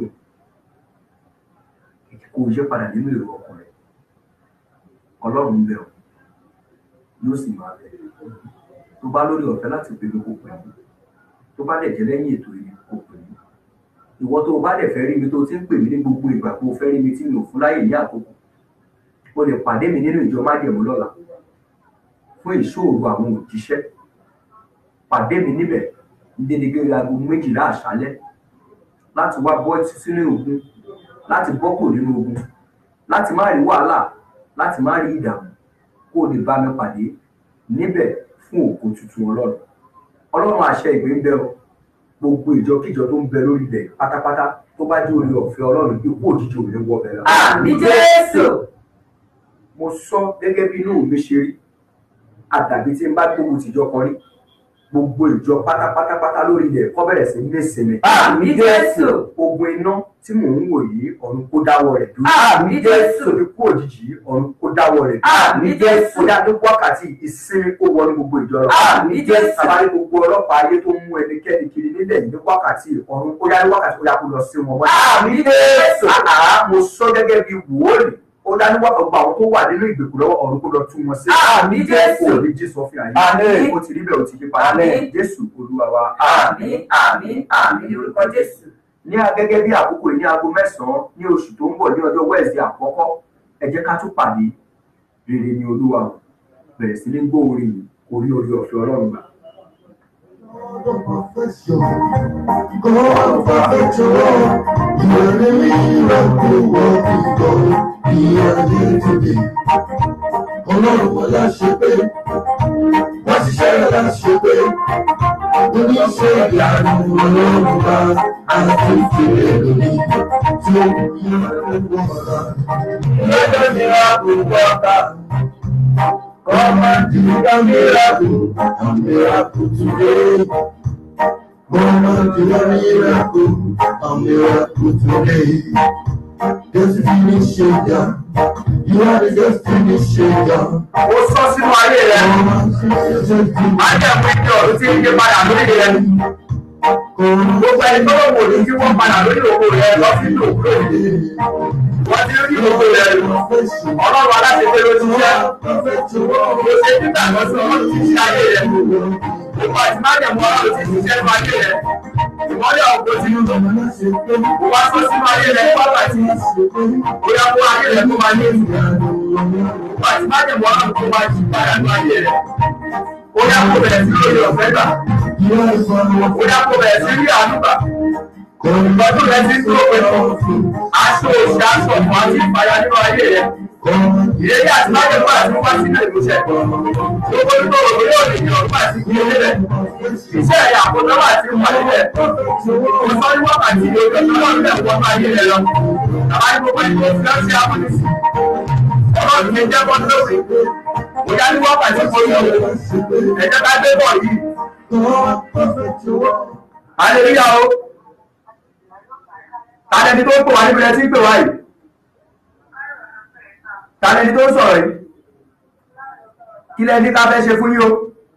kò yẹ padà nínú èrò ọkàn rẹ ọlọ́run bẹ̀ ọ́ yóò sì máa bẹ̀ tó bá lórí ọ̀fẹ́ láti pè mí kó pè mí tó bá dẹ̀ jẹ́ lẹ́yìn ètò yìí kó pè mí ìwọ tó o bá dẹ̀ fẹ́ rí mi tó ti ń pè mí ní gbogbo ìgbà kó o fẹ́ rí mi tí mi ò fún láyè ní àkókò o lè pàdé mi nínú ìjọ májẹ̀mú lọ́la fún ìṣòro àwọn òjíṣẹ́ pàdé mi níbẹ̀ ní dédégbé aago méjìlá àṣálẹ́ láti wá bọ́ sínú ogun láti bọ́ kò nínú ogun láti má rí wàhálà láti má rí ìdààmú kó o lè bá mi pàdé níbẹ̀ fún ògo tuntun ọlọ́run ọlọ́run àṣẹ ìgbé ń bẹ o gbogbo ìjọkíjọ tó ń bẹ lórí ilẹ̀ pátápátá tó bá jẹ́ orí ọ̀fẹ́ ọlọ́run ikú òjijì ò ní wọ bẹ̀ lọ. àmì jésù mo sọ gẹ́gẹ́ bí inú mi ṣe rí àdàbí tí n bá gbógun tìjọ kan rí gbogbo ìjọ pátápátápátá lórí ilẹ̀ kọ́ bẹ̀rẹ̀ sí ní ìsinmi. àmì jésù ogun iná tí mò ń wò yìí ọ̀run kó dáwọ́ rẹ̀ dúró. àmì jésù tóbi kú òjijì yìí ọ̀run kó dáwọ́ rẹ̀ dúró. àmì jésù ó dá ní wákàtí ìsinmi kó wọnú gbogbo ìjọ lọ. àmì jésù Àbárí gbogbo ọlọ́pàá ayé tó ń mú ẹnikẹ́ni kiri nílẹ̀ yìí ní wákàtí ọ̀run ó yá ní wákàtí ó yá kó lọ sí wọn mọ́. àmì jésù Àá mo sọ gẹ́gẹ́ bí wòólì ó dá ní wákàtí gbogbo àwọn tó wà nínú ìgbèkùn lọ́wọ́ ọ̀run kó lọ tú wọn sí. àmì jésù Kò ní Jésù ọ̀fìn àyè. Àmín. Ó ti rí bẹ́ẹ̀ ó ti yí padà. Àmín. Jésù Olúwa wa. àmì àmì àmì ní orúkọ jésù ní a- gẹ́gẹ́ bí àkókò yìí ní aago mẹ́sàn-án ní oṣù tó ń bọ̀ ní ọjọ́ wẹ́ẹ̀sì àkọ́kọ́ ẹ jẹ́ ká tún pàdé rere ní olúwa o bẹ̀rẹ̀ sí ní gbọ́ orin yìí kò rí orí ọ̀fẹ́ ọlọ́run gbà. God of perfection, God of perfection, you are the miracle working God, you are here today. Ọlọ́run wọn láṣẹ pé, wọ́n ṣiṣẹ́ rẹ̀ láṣẹ pé, oníṣẹ́ ìyanu ọlọ́run bá àti ìfìlẹ̀ lórí tí ó ń bí ọlọ́run ọ̀la. Lọ́jọ́ miracle worker, come and do the miracle, a miracle today. Come and do the miracle, a miracle today. Destiny changer, you are the destiny changer. ó sọ sínú ayé rẹ Come and do the destiny má jẹ́ pé kí ọ̀run tí ń yí padà lórí rẹ gbogbo ẹni tó ló wò ní kí wọ́n padà lórí òkú rẹ lọ sí ìlú òkú rẹ wọ́n ti rí òkú rẹ ọlọ́run aláṣẹ ló ti jẹ́ kò ṣe títà lọ sí ọlọ́run ti ṣe ayé rẹ gbogbo àti má jẹ́ mọ́ ọlọ́run ti ṣiṣẹ́ nínú ayé rẹ ìmọ́lẹ̀ ọ̀gbọ́n ti kò wá sọ sínú ayé rẹ wákàtí bóyá kó ayé rẹ kó máa ní ìlú gbogbo àti má jẹ́ mọ́ ọlọ́run tó máa jí padà nínú ayé rẹ bóyá kó bẹ̀rẹ̀ sí lórí ọ̀fẹ́ gbà bóyá kó bẹ̀rẹ̀ sí rí àánú gbà ìtọ́jú rẹ ti ń tó pẹ̀lú aṣọ òṣì aṣọ ọ̀fọ̀ àti ìpayà nínú ayé rẹ ìrírí àti májèmú àti wíwá sínú ìmúṣẹ gbogbo nínú òwe yóò lè yàn ọdún àti ìdílé rẹ iṣẹ́ ẹ̀yà àkójọ àti ìwà nílẹ̀ kò sọ ní wákàtí ní ojú ọjọ́ náà lẹ́kọ̀ọ́ ọmọ ayé rẹ lọ àbá ní gbogbo ìgbò tí wọ́n ṣe amúnisìn ọlọ́run ní jẹ́ bọ́ lórí kò yá ní wákàtí kò yọ ẹ̀jẹ̀ ká gbé bọ̀ yìí hallelujah o tàlẹ́ni tó ń pè wá níbi ẹ tí ń pè wá yìí tàlẹ́ni tó ń sọ̀rọ̀ yìí kí lẹ́ni ká fẹ́ ṣe fún yín o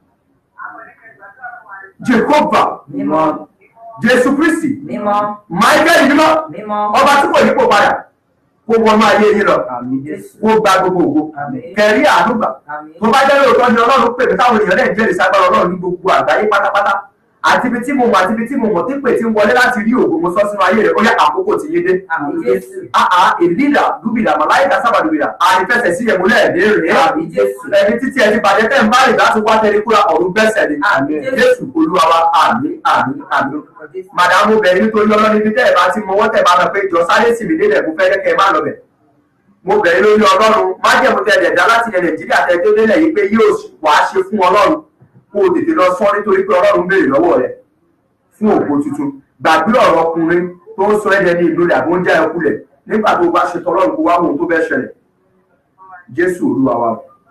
jehova mímọ́ jésù kristi mímọ́ michael mímọ́ mímọ́ ọba tí kò yípo padà kó wọnú ayé yín lọ àmì jésù kó gba gbogbo ògo àmì kẹrí àánú gbà àmì tó bá jẹ́ lóòótọ́ ni ọlọ́run pè mí táwọn èèyàn náà jẹ́rìí ságbára ọlọ́run ní gbogbo àgbáyé pátápátá àti ibi tí mo mọ̀ àti ibi tí mo mọ̀ tí pè tí ń wọlé láti rí ògo mo sọ sínú ayé rẹ̀ ó yá àkókò tí yé dé. àmì jésù àà èlídà dúbìlà màláìka sábà dúbìlà àìfẹsẹ̀ sí ẹ̀mú lẹ́ẹ̀dẹ́ rèé àmì jésù ẹni títí ẹ ti bàjẹ́ tẹ́ ń bá rìn láti wá tẹ́lẹ̀ kúra ọ̀run gbẹ́sẹ̀ ni àmì jésù olúwa wa àmì àmì àmì orúkọ jésù màdàmú bẹ̀rẹ̀ nítorí ọlọ́run ibi tẹ́ ẹ̀ bá ti mọ wọ́n tẹ̀ bá lọ pé jọ sáré sì mí délẹ̀ mo fẹ́ kẹ́ ẹ má lọ bẹ̀ mo bẹ̀rẹ̀ lórí ọlọ́run májẹ̀mú tẹ ẹ̀dá láti ilẹ̀ nàìjíríà tẹ tó délẹ̀ yìí pé yóò wá ṣe fún ọlọ́run kó o tètè lọ sọ nítorí pé ọlọ́run béèrè lọ́wọ́ rẹ̀ fún òpó tuntun gbàgbé ọ̀rọ̀ ọkùnrin tó ń sọ ẹ̀dẹ̀ ní ìlú rẹ̀ àbó ń já ẹkú rẹ̀ nígbà tó bá ṣe tọlọ́run kó wá wò ó tó bẹ́ ṣẹlẹ̀ jésù olúwa wa.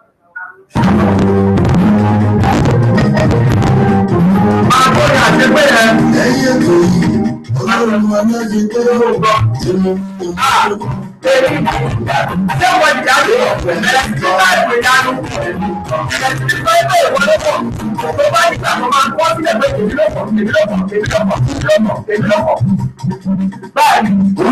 máa bọ́ ní àṣepé yẹn Ẹyẹ tó yí, ọlọ́run alájẹ tó ló gbọ́. tí mo Èmi ṣé wọ́n ti dájú ẹ̀rẹ́ tí bá ìwé dánú ẹ̀rẹ́ tí pé pé ìwọ ló pọ̀ tó bá ìgbà tó máa ń kọ́ sílẹ̀ pé èmi ló pọ̀ èmi ló pọ̀ èmi ló pọ̀ èmi ló pọ̀ èmi ló pọ̀. Báyìí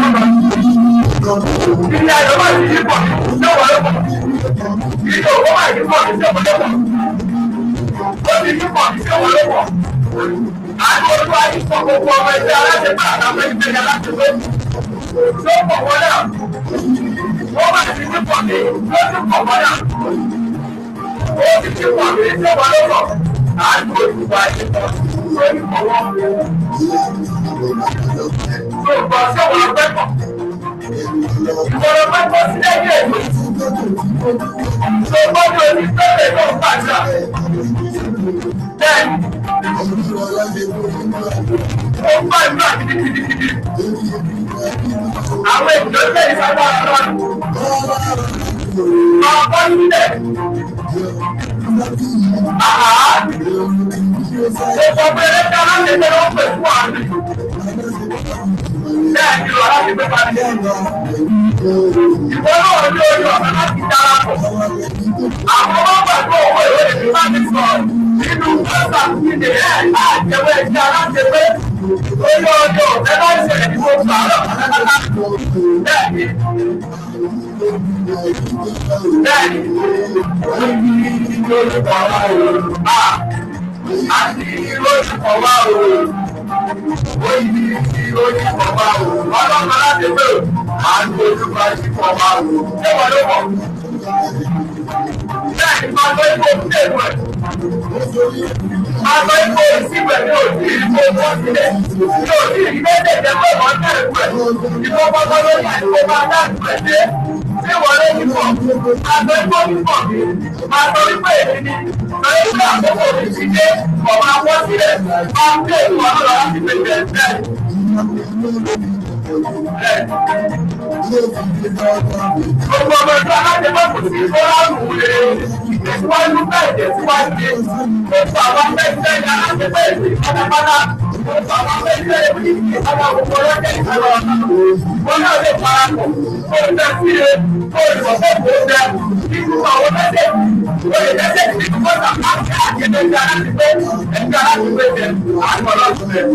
ilé ayọ̀ máa ti yí pọ̀ ṣé wọ́n ló pọ̀ ilé òwò máa yí pọ̀ ṣé wọ́n ló pọ̀. Ó fi kíkọ̀ ní ṣé wọ́n ló pọ̀. àti olúwa yìí sọ gbogbo ọmọ ẹgbẹ́ aláṣẹpẹ́ àtàwọn ẹgbẹ́ ní aláṣẹpẹ́. tó pọ̀ wọ́n náà wọ́n bá ti kíkọ̀ ní ló ti pọ̀ wọ́n náà. ó ti kíkọ̀ ní ṣé wọ́n ló pọ̀. àti olúwa yìí sọ lórí pọ̀ wọ́n. tó gbọ́ ṣé wọ́n pẹ́ pọ̀. ìwọ̀n pẹ́ pọ̀ sílẹ̀ ní èdè tó gbọ́dọ̀ ní pẹ́pẹ́ tó ń pàṣà. Bẹ́ẹ̀ni, ó ń bá ìlú àti gidigidi. Àwọn ènìyàn lè sábà lọ́nà. Máa bọ́ sílẹ̀. Àhá. Gbogbo péré tí aláṣẹ̀ṣẹ̀ ló pè fún àmì. Bẹ́ẹ̀ni, lọ láti gbé pàdé. Ìwọ náà ní orí ọ̀gá láti darapọ̀. Àwọn ọmọ gbàgbọ́ owó ìwé ìlú bá ti sọ nínú pẹ́sà ìdè ẹ̀ àjẹwé ìdí aláṣẹpé. Orí ọjọ́ ọ̀fẹ́ bá ń ṣẹlẹ̀ ní gbogbo àárọ̀ pátápátá. Bẹ́ẹ̀ni. Bẹ́ẹ̀ni. Lórúkọ wa o. Àti lórúkọ wa o. Oyi lórúkọ wa o. Ọlọ́run aláṣẹpé o. Àti lórúkọ wa o. Ṣé wọ́n ló mọ̀? Bẹ́ẹ̀ni, máa lọ ikú òkúté ìlú ẹ̀. Máa lọ ikú ìsìnkú ẹ̀ ní òsì ìlú owó sílẹ̀. Ní òsì ìgbésẹ̀ jẹ́ pé wọ́n tẹ̀ ìlú ẹ̀. Ìfọ̀ pọ́pọ́ lórí àìkú máa dá ìlú ẹ̀ dé. Ṣé wọ́n lé nípọ̀? Máa lọ ikú nípọ̀ mi. Máa lọ wípé èmi ni. Lọ́yẹ́ ìgbà àkókò mi ti dé. Ọ̀ máa wọ́ sílẹ̀. Máa ń gbé ìlú ọlọ́run láti pèsè ẹ̀ Gbogbo ọmọ ẹgbẹ́ alájẹmọ́kù sí fọ́láàmù lè ìtẹ̀síwájú bẹ́ẹ̀ tẹ̀síwájú dé. Gbogbo àwọn akẹ́kẹ́ ní alájẹmọ́ èdè pátápátá. Gbogbo àwọn akẹ́kẹ́ èdè ìpátá gbogbo ọlọ́jẹ́ ìṣòro ọ̀nà. Wọ́n náà lè parapọ̀. Kó o tẹ́ sí e, kó o ìwọ̀ fẹ́ kó o tẹ́. Nínú àwọn mẹ́sẹ̀, o lè mẹ́sẹ̀ sí ní kọ́tà láti àjẹmọ́ ẹgbẹ́ alájẹmọ́ ẹgbẹ́ alájẹmọ́ ẹgbẹ́ àwọn ọlọ́sùnmẹ̀.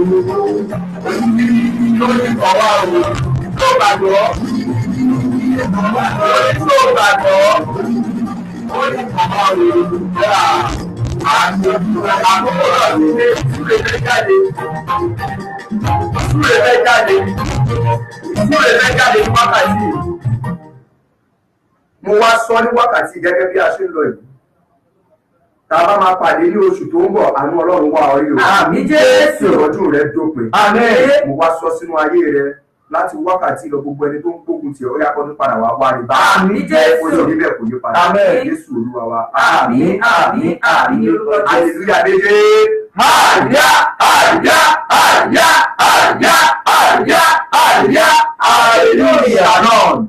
Lórí ọ̀wá o, tó gbàgbọ́ tó gbàgbọ́ ó ní bàbá rẹ̀ yá àkókò náà ní ilé ìsúlẹ̀ fẹ́ jáde ìsúlẹ̀ fẹ́ jáde ìsúlẹ̀ fẹ́ jáde ní wákàtí mo wá sọ ní wákàtí gẹ́gẹ́ bí a ṣe ń lọ yìí tá a bá máa pàdé ní oṣù tó ń bọ̀ àánú ọlọ́run wá orí o Àmì Jésù. ìrọ̀jú rẹ dópin Àmín. mo wá sọ sínú ayé rẹ láti wákàtí lọ gbogbo ẹni tó ń gbógun tì ọ́ ó yá kọ́ ní padà wá wá rí bá Àmín Jésù. ó sì níbẹ̀ kò ní padà Àmín. Jésù olúwa wa Àmín, àmín, àmín ní orúkọ Jésù. hallelujah méje àyà àyà àyà àyà àyà àyà hallelujah náà.